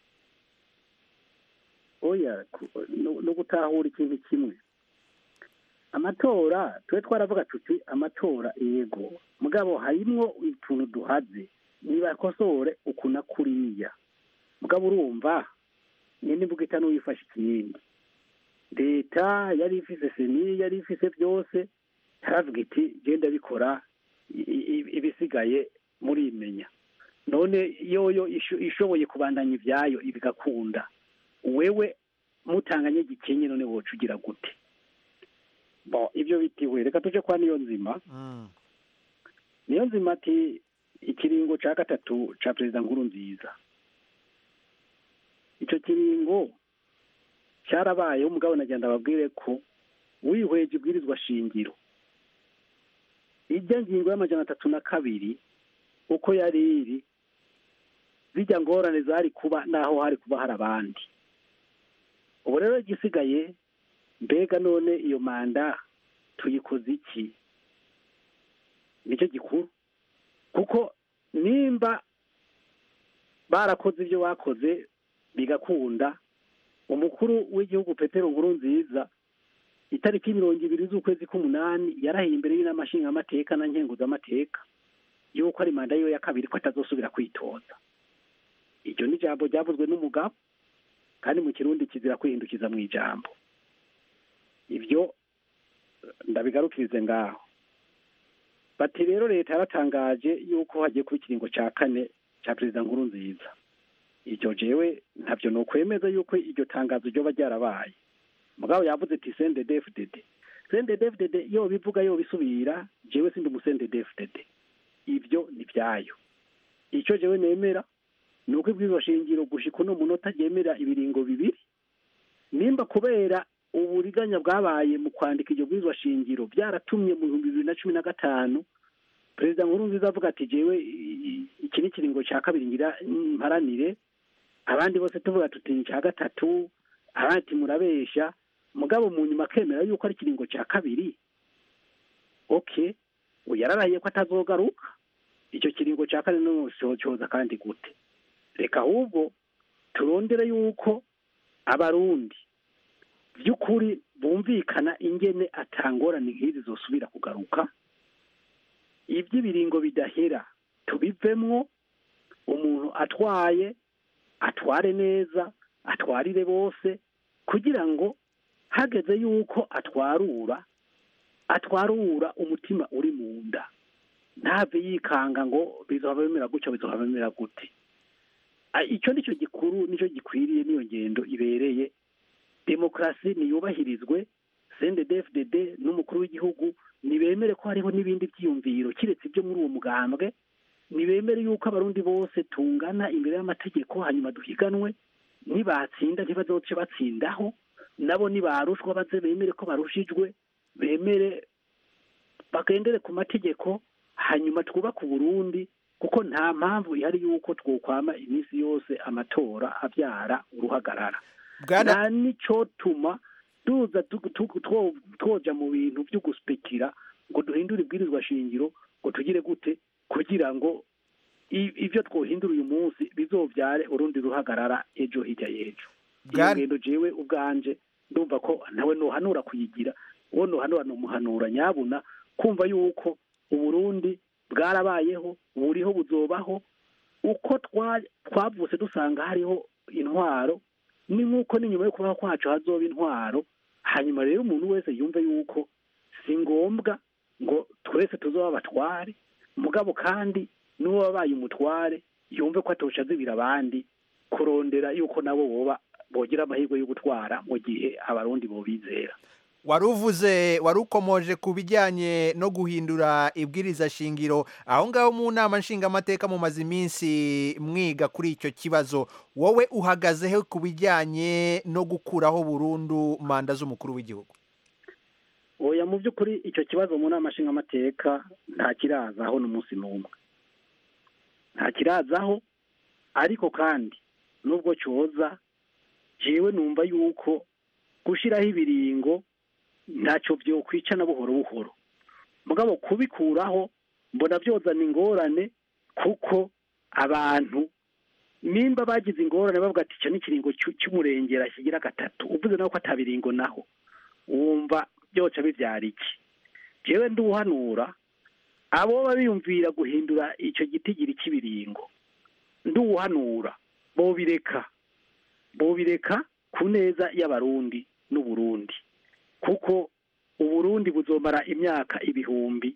oya ku- no no gutahura ikintu kimwe amatora twe twaravuga tuti amatora yego mugabo harimwo utuntu duhaze nibakosore uku na kuriya mugabo urumva nyine mvuga ita n'uwifashe ikindi leta yari ifise seni yari ifise byose yaravuga iti genda bikora i- i- ibisigaye murimenya none yoyo isho- ishoboye kubandanya ibyayo bigakunda wewe mutanganye gikenye none woca ugira gute bo ibyo bitiwe reka tuje kwa niyo nzima niyo nzima ati ikiringo ca gatatu ca perezida nkuru nziza ico kiringo cyarabayeho umugabo nagenda ababwire ko wihweje ibwirizwa shingiro ijya ngingo y'amajana atatu na kabiri uko yari iri zijya ngorane zari kuba naho hari kuba hari abandi ubu rero igisigaye mbega none iyo manda tuyikoze iki nicyo gikuru kuko nimba barakoze ibyo bakoze bigakunda umukuru w'igihugu petero nkuru nziza itariki mirongo ibiri z'ukwezi k'umunani yarahiye imbere y'inama nshingamateka na nkenguzamateka yuko ari manda yiwe ya kabiri ko atazosubira kwitoza iryo ni ijambo ryavuzwe n'umugabo kandi mu kirundi kizira kwihindukiza mu ijambo ibyo ndabigarukirize ngaho bati rero leta yaratangaje yuko hagiye kuba ikiringo cya kane cya perezida nkuru nziza iryo jewe ntabyo ni ukwemeza yuko iryo tangazo ryoba ryarabaye mugabo yavuze ati sende defudede sende defudede yo bivuga yo bisubira jewe sindi umusende defudede ibyo ni byayo icyo jewe nemera ni uko ibwirizwa shingiro gushika uno munota ryemera ibiringo bibiri nimba kubera uburiganya bwabaye mu kwandika iryo bwirizwa shingiro byaratumye mu bihumbi bibiri na cumi na gatanu perezida nkuru nziza avuga ati jewe i- i- iki ni ikiringo cya kabiri ngira mparanire abandi bose tuvuga tuti ni icya gatatu abandi ati murabesha mugabo mu nyuma akemera yuko ari ikiringo cya kabiri okay ubu yararahiye ko atazogaruka icyo kiringo cya kane no cyoza kandi gute reka ahubwo turondere yuko abarundi by'ukuri bumvikana ingene atangorane nk'izi zosubira kugaruka iby'ibiringo bidahera tubivemwo umuntu atwaye atware neza atwarire bose kugira ngo hageze yuko atwarura atwarura umutima uri mu nda ntave yikanga ngo bizohava bimera gutya bizohava bimera gute Ah, icyo nicyo gikuru nicyo gikwiriye niyo ngendo ibereye demokarasi niyubahirizwe CNDD-FDD n'umukuru w'igihugu nibemere ko hariho n'ibindi byiyumviro kiretse ibyo muri uwo mugambwe nibemere yuko abarundi bose tungana imbere y'amategeko hanyuma duhiganwe nibatsinda ntibazoce batsindaho nabo nibarushwa baze bemere ko barushijwe bemere bagendere ku mategeko hanyuma twubake uburundi kuko nta mpamvu ihari yuko twokwama iminsi yose amatora abyara uruhagarara nta nicotuma duza tu- tu- two- twoja mu bintu byo guspekira ngo duhindure ibwirizwa shingiro ngo tugire gute kugira ngo i- ivyo twohindura uyu munsi bizovyare urundi ruhagarara ejo hirya y'ejo iyo ngendo jewe ubwanje ndumva ko nawe nohanura kuyigira uwo nohanura nomuhanura nyabuna kumva yuko uburundi bwarabayeho buriho buzobaho uko twa- twavutse dusanga hariho intwaro ni nk'uko n'inyuma yo kubaho kwacu hazoba intwaro hanyuma rero umuntu wese yumve yuko si ngombwa ngo twese tuzoba abatware mugabo kandi n'uwo wabaye umutware yumve ko atosha azibira abandi kurondera yuko nabo boba bogira amahirwe yo gutwara mu gihe abarundi bobizera wari uvuze wari ukomoje ku bijyanye no guhindura ibwiriza shingiro aho ngaho mu nama nshingamateka mumaze iminsi mwiga kuri icyo kibazo wowe uhagazeho ku bijyanye no gukuraho burundu manda z'umukuru w'igihugu oya mu by'ukuri icyo kibazo mu nama nshingamateka nta kirazaho n'umunsi n'umwe nta kirazaho ariko kandi nubwo cyoza jewe numva yuko gushyiraho ibiringo ntacyo byokwica na buhoro buhoro mugabo kubikuraho mbona byozana ingorane kuko abantu nimba bagize ingorane bavuga ati icyo ni ikiringo cy'u- cy'umurengera kigira gatatu uvuze nawe ko atabiringo naho wumva byoca bibyara iki jewe nduhanura abo baba biyumvira guhindura icyo gitigiri cy'ibiringo nduhanura bobireka bobireka ku neza y'abarundi n'uburundi kuko uburundi buzomara imyaka ibihumbi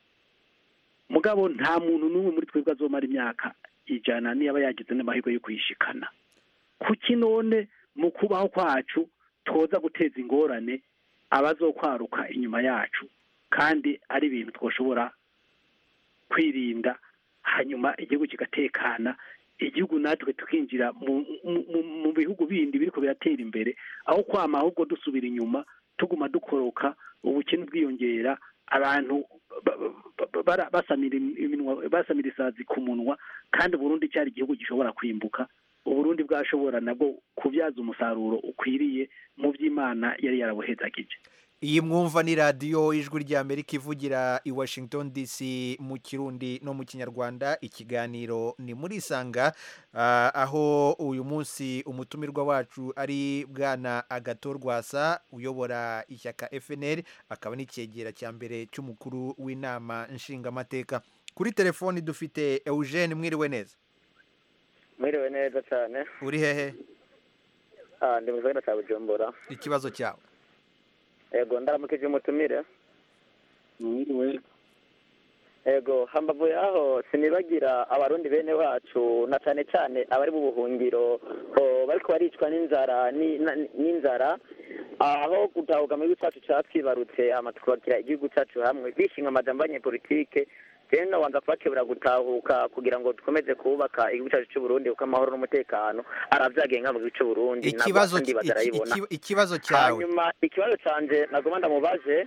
mugabo nta muntu n'umwe muri twebwe azomara imyaka ijana niyaba yagize n'amahirwe yo kuyishikana kuki none mu kubaho kwacu twoza guteza ingorane abazokwaruka inyuma yacu kandi ari ibintu twoshobora kwirinda hanyuma igihugu kigatekana igihugu natwe tukinjira mu, mu, mu, mu bihugu bindi biriko biratera imbere aho kwama ahubwo dusubira inyuma tuguma dukoroka ubukene bwiyongera abantu ba- ba- ba- bara- basamira iminwa basamira isazi ku munwa kandi uburundi cyari igihugu gishobora kwimbuka uburundi bwashobora nabwo kubyaza umusaruro ukwiriye mu by'imana yari yarabuhezagije iyi mwumva ni radiyo ijwi ry'amerika ivugira i washington dc mu kirundi no mu kinyarwanda ikiganiro ni muri isanga ah, aho uyu munsi umutumirwa wacu ari bwana agato rwasa uyobora ishyaka fnl akaba n'icyegera cya mbere cy'umukuru w'inama nshingamateka kuri telefoni dufite eugene mwiriwe neza mwiriwe neza cyane uri hehe Ah, ndi mu gisagara cya bujumbura ikibazo cyawe yego ndaramukije umutumire mwiriwe yego hambavu yaho sinibagira abarundi bene wacu na cyane cyane abari mu buhungiro oh, bariko baricwa n'inzara ni- na- n'inzara aho gutahuka mu gihugu cyacu cyatwibarutse hama tukubakira igihugu cyacu hamwe bishinga amajambo y'abanyepolitike rero nabanza kubakebura gutahuka kugira ngo dukomeze kubaka igihugu cyacu cy'uburundi kuko amahoro n'umutekano aravyagenga mu gihugu cy'uburundi ikibazo andi iki- bazarayibona iki- ikibazo cyawe hanyuma ikibazo canje nagoma ndamubaje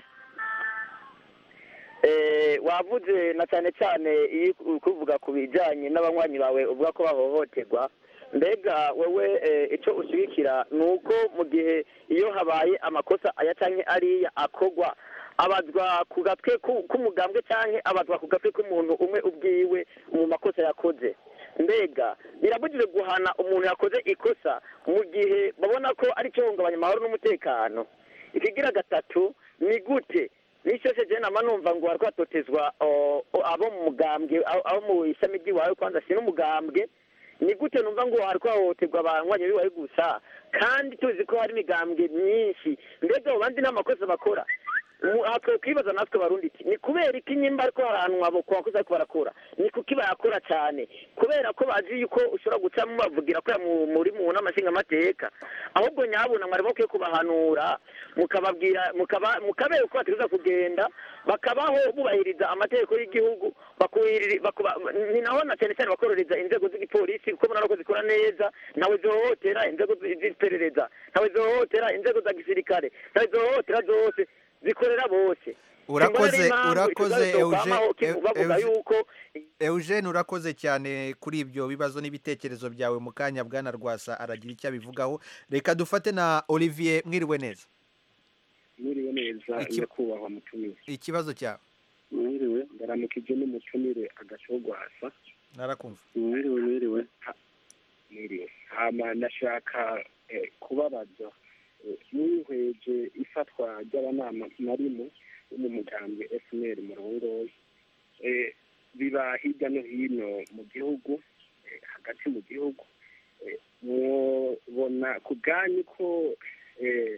eh, wavuze na cyane cyane iyo uri kuvuga ku bijyanye n'abanywanyi bawe uvuga ko bahohoterwa mbega wowe eh, icyo ushyigikira ni uko mu gihe iyo habaye amakosa aya cyangwa ariya akogwa abazwa ku gatwe ku- k'umugambwe cyangwa abazwa ku gatwe k'umuntu umwe ubwiwe mu makosa yakoze mbega birabujijwe guhana umuntu yakoze ikosa mu gihe babona ko ari cyo hungabanya amahoro n'umutekano ikigira gatatu ni gute n'ishyose jena nama numva ngo wariko hatotezwa o- o- abo mu mugambwe abo abo mu ishami ry'iwawe kwanza si n'umugambwe ni gute numva ngo hariko hahohoterwa abanywanyi b'iwawe gusa kandi tuzi ko hari imigambwe myinshi mbega abo bandi n'amakosa bakora Mu- aha twokwibaza natwe barundi iki ni kubera iki nyimba ariko haranwa abo ku bakozi ariko barakora ni kuki bayakora cyane kubera ko bazi yuko ushobora gucamo bavugira ko mu- muri mu nama nshingamateka ahubwo nyabuna mwari bakwiye kubahanura mukababwira mukaba mukabereka uko bategereza kugenda bakabaho bubahiriza amategeko y'igihugu bakuhiriri- bakuba- ni naho na cyane cyane bakororeza inzego z'igipolisi kuko murabona ko zikora neza ntawe zihohotera inzego zi- z'iperereza ntawe zihohotera inzego za gisirikare ntawe zihohotera zose zikorera bose urakoze Simbona n'impamvu urakoze ikibazo cyokamaho Eugene- kivu- bavuga Eugene- yuko Eugene urakoze cyane kuri ibyo bibazo n'ibitekerezo byawe mu kanya bwana rwasa aragira icyo abivugaho reka dufate na olivier mwiriwe neza mwiriwe neza Iki- nyakubahwa mutumire ikibazo cyawe mwiriwe ndaramukije n'umutumire agashogwasa narakumva mwiriwe mwiriwe mwiriwe hama ndashaka eh, kubabaza eh, mwihweje ifatwa ry'abanama narimo bo mu mugambwe fnr murongoye eh, biba hirya no hino mu gihugu eh, hagati mu gihugu eh, mwobona ku bwanyu ko eh,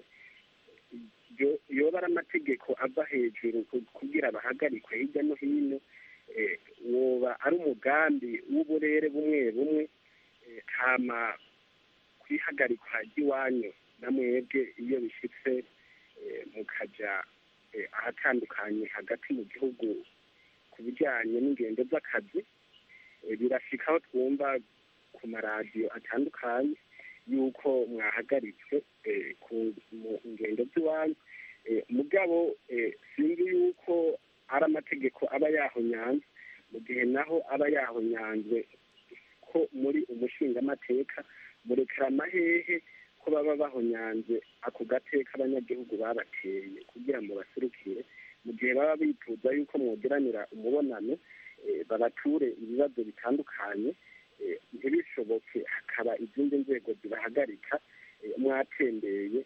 yo- yoba ari amategeko ava hejuru ku- kugira bahagarikwe hirya no hino eh, woba ari umugambi w'uburere bumwe bumwe eh, hama kwihagarikwa ry'iwanyu na mwebwe iyo bishyitse eh, mukaja eh, ahatandukanye hagati mu gihugu ku bijyanye n'ingendo z'akazi eh, birashika aho twumva ku maradiyo atandukanye yuko mwahagaritswe eh, ku mu ngendo z'iwanyu Eh, mugabo eh, sinzi yuko ari amategeko aba yahonyanze mu gihe naho aba yahonyanzwe ko muri umushingamateka murekera amahehe ko baba bahonyanze ako gateka abanyagihugu babateye kugira ngo baserukire mu gihe baba bifuza yuko mwogeranira umubonano eh, babature ibibazo bitandukanye eh, ntibishoboke hakaba izindi nzego zibahagarika eh, mwatembeye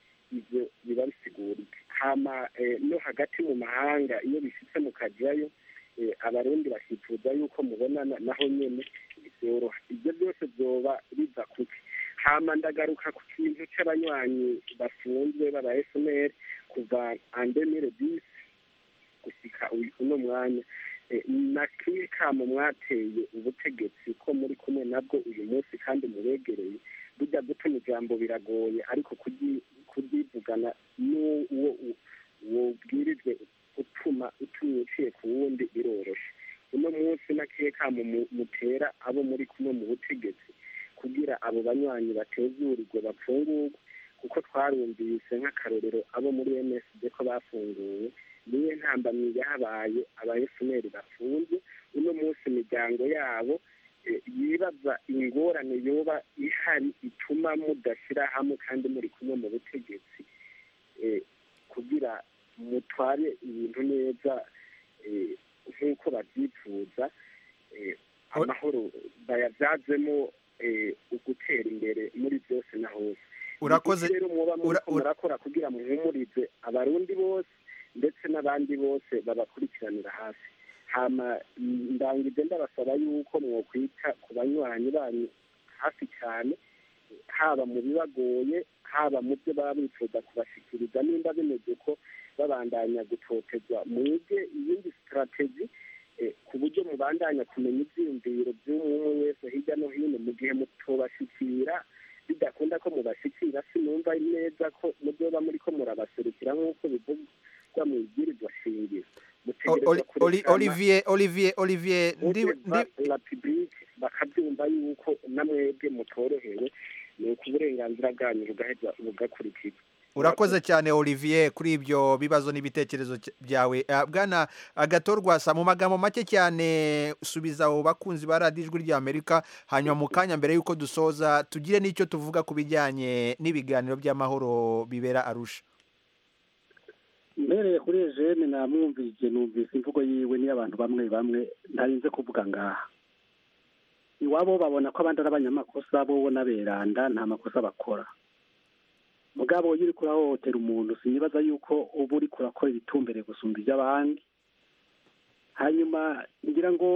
ibyo biba bisigurika hama eh, no hagati mu mahanga iyo bishyitse mukajyayo eh, abarundi bakifuza yuko mubonana naho nyene byoroha ibyo byose byoba biva kuki hama ndagaruka ku kintu c'abanywanyi bafunzwe baba fnr kuva andemire disi gusika uyu- uno mwanya Eh, na kimwe kamo mwateye ubutegetsi ko muri kumwe nabwo uyu munsi kandi mubegereye burya gutuma ijambo biragoye ariko kuryi- kuryivugana n'uwo u- wobwirijwe utuma utumye uciye ku wundi biroroshe uno munsi nakiye kamo mu- mutera abo muri kumwe mu butegetsi kugira abo banywanyi batezurirwe bapfungurwe kuko twarumvise nk'akarorero abo muri msd ko bafunguwe niyo ntambamyi yahabaye aba fnr bafunze uno munsi imiryango yabo eh, yibaza ingorane yoba ihari ituma mudashyira hamwe kandi muri kumwe mu butegetsi eh, kugira mutware ibintu neza eh, nk'uko babyifuza eh, amahoro bayabyazemo eh, ugutera imbere muri byose na hose Urakoze- Ni iki rero muba ura- muriko ura- murakora kugira muhumurize abarundi bose ndetse n'abandi bose babakurikiranira hafi hama mm, ndangije ndabasaba yuko mwokwita ku banywanyi banyu hafi cyane haba mu bibagoye haba mu byo baba bifuza kubashikiriza nimba bimeze ko babandanya gutotezwa mwige iyindi sitrategi eh, ku buryo mubandanya kumenya ibyiyumviro by'umwe wese hirya no hino mu gihe mutobashikira bidakunda ko mubashikira sinumva neza ko mubyoba muri ko murabaserukira nk'uko bivugwa mu ibwirizwa shingiro O- mutegerezwa Oli- Oli- kurekana Olivier Olivier Olivier ndi ndi la public bakabyumva yuko namwebwe mutorohewe ni uko uburenganzira bwanyu bugaheza bugakurikizwa urakoze cyane Olivier kuri ibyo bibazo n'ibitekerezo cy- byawe Ah, bwana agatorwasa mu magambo make cyane subiza abo bakunzi ba radiyo ijwi ry'amerika hanyuma mu kanya mbere y'uko dusoza tugire n'icyo tuvuga ku bijyanye n'ibiganiro by'amahoro bibera arusha mbereye kuri ejene namwumvise numvise imvugo yiwe n'iy'abantu bamwe bamwe ntarinze kuvuga ngaha iwabo babona ko abandi ari abanyamakosa bo n'aberanda nta makosa bakora mugabo iyo uriko urahohotera umuntu sinibaza yuko uba uriko urakora ibitumbere gusumba iby'abandi hanyuma ngira ngo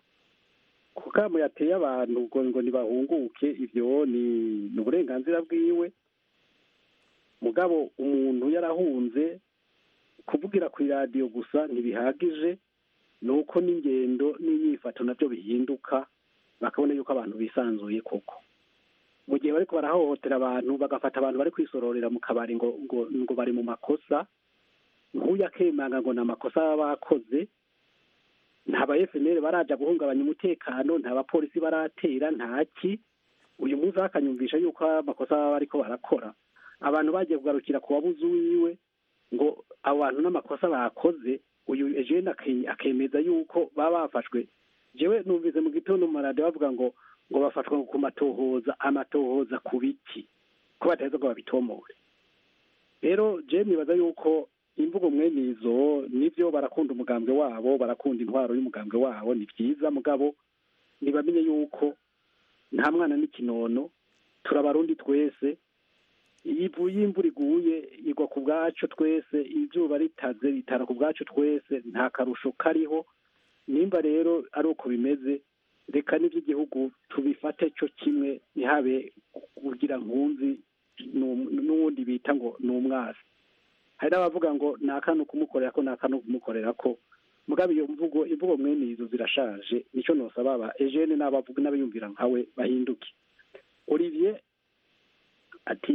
ku kamo yateye abantu ngo ngo ntibahunguke ibyo ni ni uburenganzira bwiwe mugabo umuntu yarahunze kuvugira ku iradiyo gusa ntibihagije ni uko n'ingendo n'imyifato nabyo bihinduka bakabona yuko abantu bisanzuye koko mu gihe bariko barahohotera abantu bagafata abantu bari kwisororera mu kabari ngo ngo ngo bari mu makosa nk'uyu akemanga ngo ni amakosa baba bakoze nta ba FNL baraja guhungabanya umutekano nta bapolisi baratera ntaki uyu munsi akanyumvisha yuko amakosa baba bariko barakora abantu bagiye kugarukira ku wabuze uwiwe ngo abo bantu n'amakosa bakoze uyu Eugene ake- akemeza yuko baba bafashwe jewe numvise mu gitondo mu maradiyo bavuga ngo ngo bafatwa ku matohoza amatohoza ku biki ko bataheza ngo babitomore rero je nibaza yuko imvugo mwene izo nivyo barakunda umugambwe wabo barakunda intwaro y'umugambwe wabo ni vyiza mugabo ntibamenye yuko nta mwana n'ikinono turabarundi twese iyo ivuye imvura iguye igwa ku bwacu twese izuba ritaze ritara ku bwacu twese nta karusho kariho nimba rero ari uko bimeze reka n'iby'igihugu tubifate cyo kimwe ntihabe kugira nkunzi n'um- n'uwundi bita ngo ni umwasi hari n'abavuga ngo ni akanu kumukorera ko ni akanu kumukorera ko mugabo iyo mvugo imvugo mwene izo zirashaje nicyo nosaba aba ejene n'abavuga n'abayumvira nkawe bahinduke olivier ati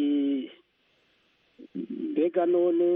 mbega none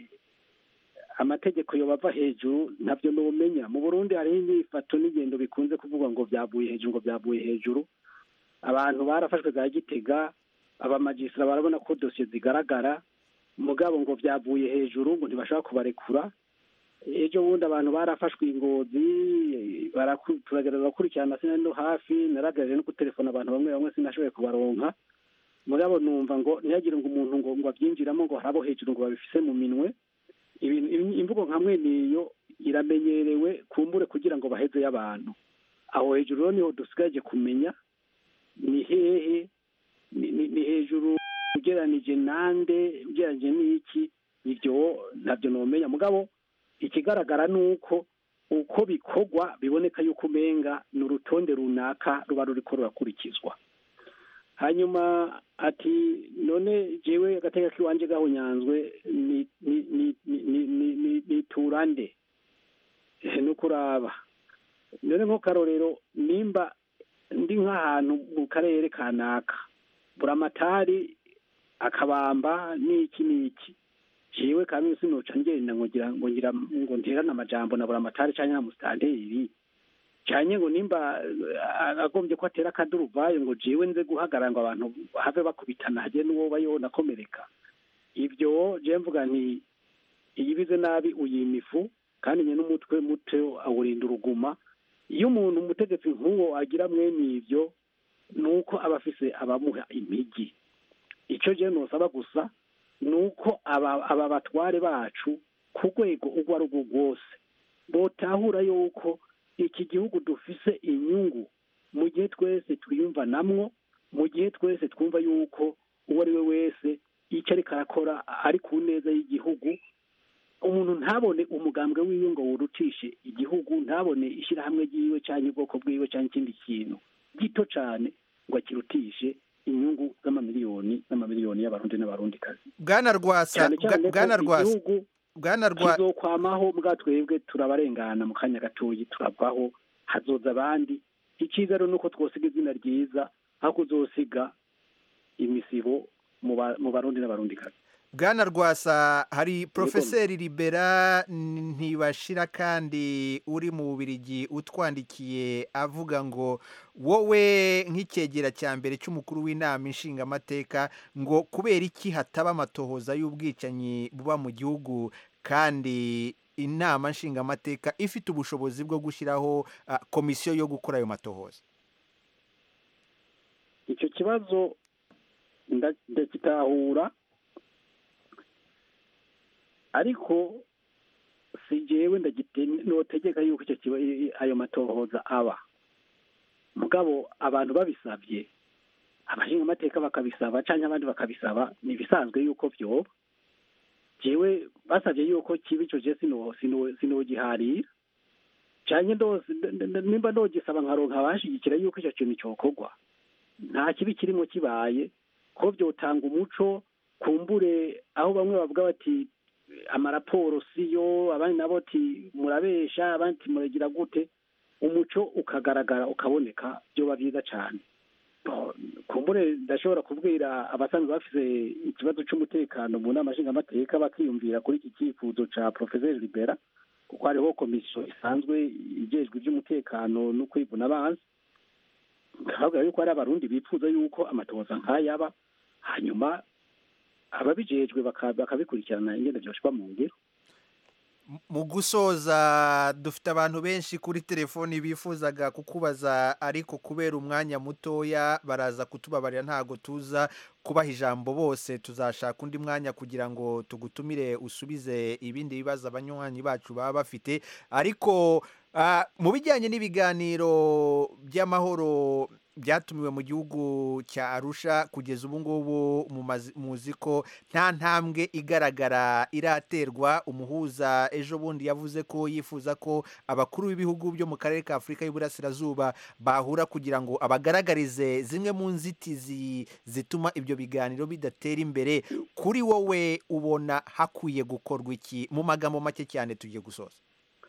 amategeko yobava hejuru ntabyo numenya mu burundi hariho imyifato n'ingendo bikunze kuvuga ngo byavuye hejuru ngo byavuye hejuru abantu barafashwe za gitega abamajisira barabona ko dosiye zigaragara mugabo ngo byavuye hejuru ngo ntibashaka kubarekura ejo bundi abantu barafashwe ingozi baraku- turagerageza gukurikirana sinari no hafi naragerageje no gutelefona abantu bamwe bamwe sinashoboye kubaronka mugabo numva ngo ntihagire ngo umuntu ngo ngo abyinjiramo ngo hari abo hejuru ngo babifise mu minwe ibintu im- imvugo nka mwene iyo iramenyerewe kumbure kugira ngo baheze y'abantu aho hejuru rero niho dusigaje kumenya ni hehe ni, ni, ni hejuru ugereranije nande ugereranije n'iki ibyo ntabyo nomenya mugabo ikigaragara ni uko uko bikorwa biboneka yuko umenga ni urutonde runaka ruba ruriko rurakurikizwa hanyuma ati none jewe agateka k'iwanje gahunyanzwe ni ni ni ni ni ni ni ni turande Eh, ni ukuraba none nko karorero nimba ndi nk'ahantu mu karere kanaka buramatari akabamba n'iki n'iki jewe kamwe sinoca ngenda ngo ngira ngo ngira ngo nterane amajambo na buramatari canke na musitanteri cyane ngo nimba eh, agombye ko atera akaduruvayo ngo jewe nze guhagarara ngo abantu have bakubitana hage n'uwo bayo nakomereka ibyo je mvuga nti iyibize nabi uyima ifu kandi nye n'umutwe muto awurinda uruguma iyo umuntu umutegetsi nk'uwo agira mwene ibyo ni uko aba afise abamuha impigi icyo je nosaba gusa ni uko aba aba batware bacu ku rwego urwo ari rwo rwose botahura yuko iki gihugu dufise inyungu mu gihe twese twiyumvanamwo mu gihe twese twumva yuko uwo ari we wese icyo ariko arakora ari ku neza y'igihugu umuntu ntabone umugambwe wiwe ngo wurutishe igihugu ntabone ishyirahamwe ryiwe cyangwa ubwoko bwiwe cyangwa ikindi kintu gito cyane ngo akirutishe inyungu z'amamiliyoni n'amamiliyoni y'abarundi n'abarundikazi bwana rwasa cyane cyane ko bwana rwasa igihugu bwana rwa kizokwamaho mbwa twebwe turabarengana mu kanya gatoyi turavaho hazoza abandi icyiza rero ni uko twosiga izina ryiza aho kuzosiga imisibo mu ba- mu barundi n'abarundikazi bwana rwasa hari porofeseri libera ntibashira kandi uri mu bubirigi utwandikiye avuga ngo wowe nk'icyegera cya mbere cy'umukuru w'inama inshingamateka ngo kubera iki hataba amatohoza y'ubwicanyi buba mu gihugu kandi inama nshingamateka ifite ubushobozi bwo gushyiraho ah, komisiyo yo gukora ayo matohoza icyo kibazo nda- ndakitahura ariko si jewe ndagite notegeka yuko icyo kiba i- i- ayo matohoza aba mugabo abantu babisabye abashinga amateka bakabisaba cyangwa abandi bakabisaba ni ibisanzwe yuko byoba jewe basabye yuko kiba icyo je sino sino sinogiharira cyane ndose nd- nd- nimba ndogisaba nkaronka abashigikira yuko icyo kintu cyokorwa nta kibi kirimo kibaye ko byotanga umuco kumbure aho bamwe bavuga bati amaraporo siyo abandi nabo ati murabesha abandi ati muragira gute umuco ukagaragara ukaboneka byoba byiza cyane Bo, kumbure ndashobora kubwira abasanzwe bafite ikibazo cy'umutekano mu nama nshingamateka bakiyumvira kuri iki cyifuzo cya profeseri libera kuko hariho komisiyo isanzwe igejwe iby'umutekano no kwivuna abanzi bakavuga yuko hari abarundi bifuza yuko amatohoza nk'ayaba hanyuma ababijejwe baka- bakabikurikirana ingene byoshwa mu ngiro mu gusoza dufite abantu benshi kuri telefoni bifuzaga kukubaza ariko kubera umwanya mutoya baraza kutubabarira ntago tuza kubaha ijambo bose tuzashaka undi mwanya kugira ngo tugutumire usubize ibindi bibazo abanywanyi bacu baba bafite ariko ah, mu bijyanye n'ibiganiro by'amahoro byatumiwe mu gihugu cya arusha kugeza ubu ngubu mumazi- muzi ko nta ntambwe igaragara iraterwa umuhuza ejo bundi yavuze ko yifuza ko abakuru b'ibihugu byo mu karere ka afurika y'uburasirazuba bahura kugira ngo abagaragarize zimwe mu nzitizi zituma ibyo biganiro bidatera imbere kuri wowe ubona hakwiye gukorwa iki mu magambo make cyane tugiye gusoza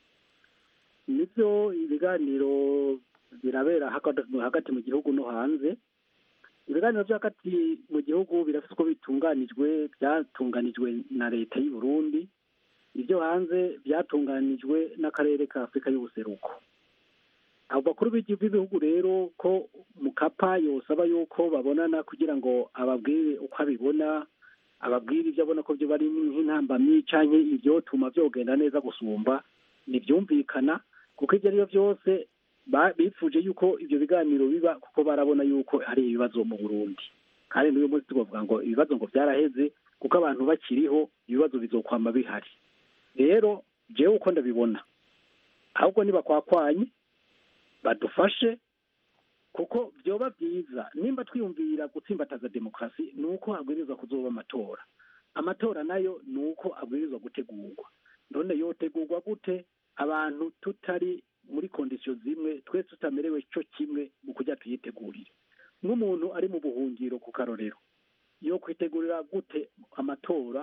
nibyo ibiganiro birabera hagati hagati mu gihugu no hanze ibiganiro byo hagati mu gihugu birafite uko bitunganijwe byatunganijwe na leta y'u Burundi ibyo hanze byatunganijwe n'akarere ka afurika y'ubuseruko abo bakuru b'igi- b'ibihugu rero ko mukapa yosaba yuko babonana kugira ngo ababwire uko abibona ababwire ibyo abona ko byo bari nk'intambamyi cyangwa ibyotuma byogenda neza gusumba ntibyumvikana kuko ibyo ari byo byose ba- bifuje yuko ibyo biganiro biba kuko barabona yuko hari ibibazo mu burundi kandi n'uyu munsi tubavuga ngo ibibazo ngo byaraheze kuko abantu bakiriho ibibazo bizokwama bihari rero jewe uko ndabibona ahubwo nibakwakwanye badufashe kuko byoba byiza nimba twiyumvira gutsimbataza demokarasi ni uko habwirizwa kuzoba amatora amatora nayo ni uko abwirizwa gutegurwa none yotegurwa gute abantu tutari muri kondisiyo zimwe twese tutamerewe cyo kimwe mu kujya tuyitegurire nk'umuntu ari mu buhungiro ku karorero yo kwitegurira gute amatora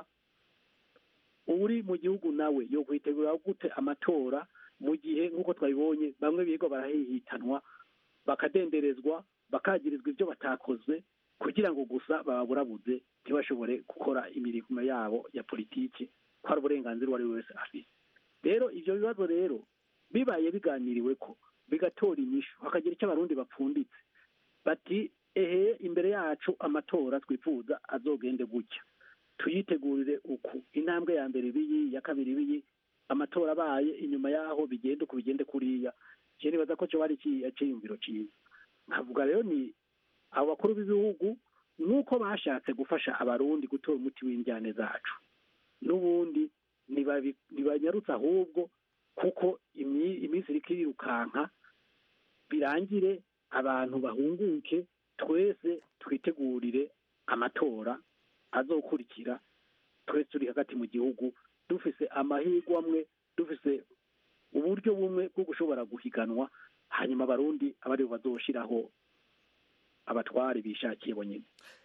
uri mu gihugu nawe yo kwitegurira gute amatora mu gihe nk'uko twabibonye bamwe biga barahihitanwa bakadenderezwa bakagirizwa ibyo batakoze kugira ngo gusa baburabuze ntibashobore gukora imirimo yabo ya politiki ko hari uburenganzira uwo ari we wese afite rero ibyo bibazo rero bibaye biganiriwe ko bigatora inyishu hakagira icyo abarundi bapfunditse bati ehe imbere yacu amatora twifuza azogende gutya tuyitegurire uku intambwe ya mbere ibiyi iya kabiri ibiyi amatora abaye inyuma yaho bigende uku bigende kuriya je nibaza ko cyo bari cyiyumviro cyiza nkavuga rero ni abo bakuru b'ibihugu nuko bashatse gufasha abarundi gutora umuti w'injyane zacu n'ubundi nibabi- ntibanyarutse ahubwo kuko imi- iminsi iriko irirukanka birangire abantu bahunguke twese twitegurire amatora azokurikira twese turi hagati mu gihugu dufise amahirwe amwe dufise uburyo bumwe bwo gushobora guhiganwa hanyuma abarundi aba aribo bazoshiraho abatware bishakiye bonyine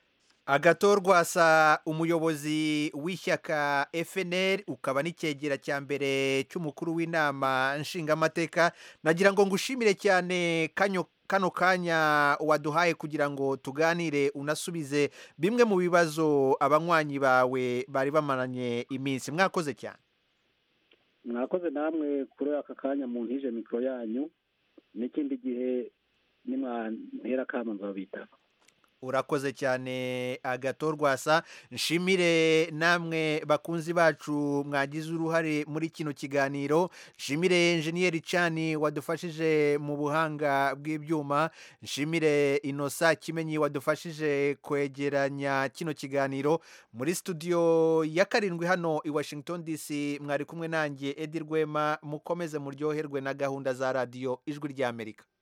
agatorwasa umuyobozi w'ishyaka FNL ukaba n'icyegera cya mbere cy'umukuru w'inama nshingamateka nagira ngo ngushimire cyane kanyo kano kanya waduhaye kugira ngo tuganire unasubize bimwe mu bibazo abanywanyi bawe bari bamaranye iminsi mwakoze cyane mwakoze namwe kuri aka kanya mu ntije mikoro yanyu n'ikindi gihe nimwantera akamo nzabitaba urakoze cyane agatorwasa nshimire namwe bakunzi bacu mwagize uruhare muri kino kiganiro nshimire enjeniyeri cani wadufashije mu buhanga bw'ibyuma nshimire inosa kimenyi wadufashije kwegeranya kino kiganiro muri studio ya karindwi hano i washington dc mwari kumwe nanjye edi rwema mukomeze muryoherwe na gahunda za radiyo ijwi ry'amerika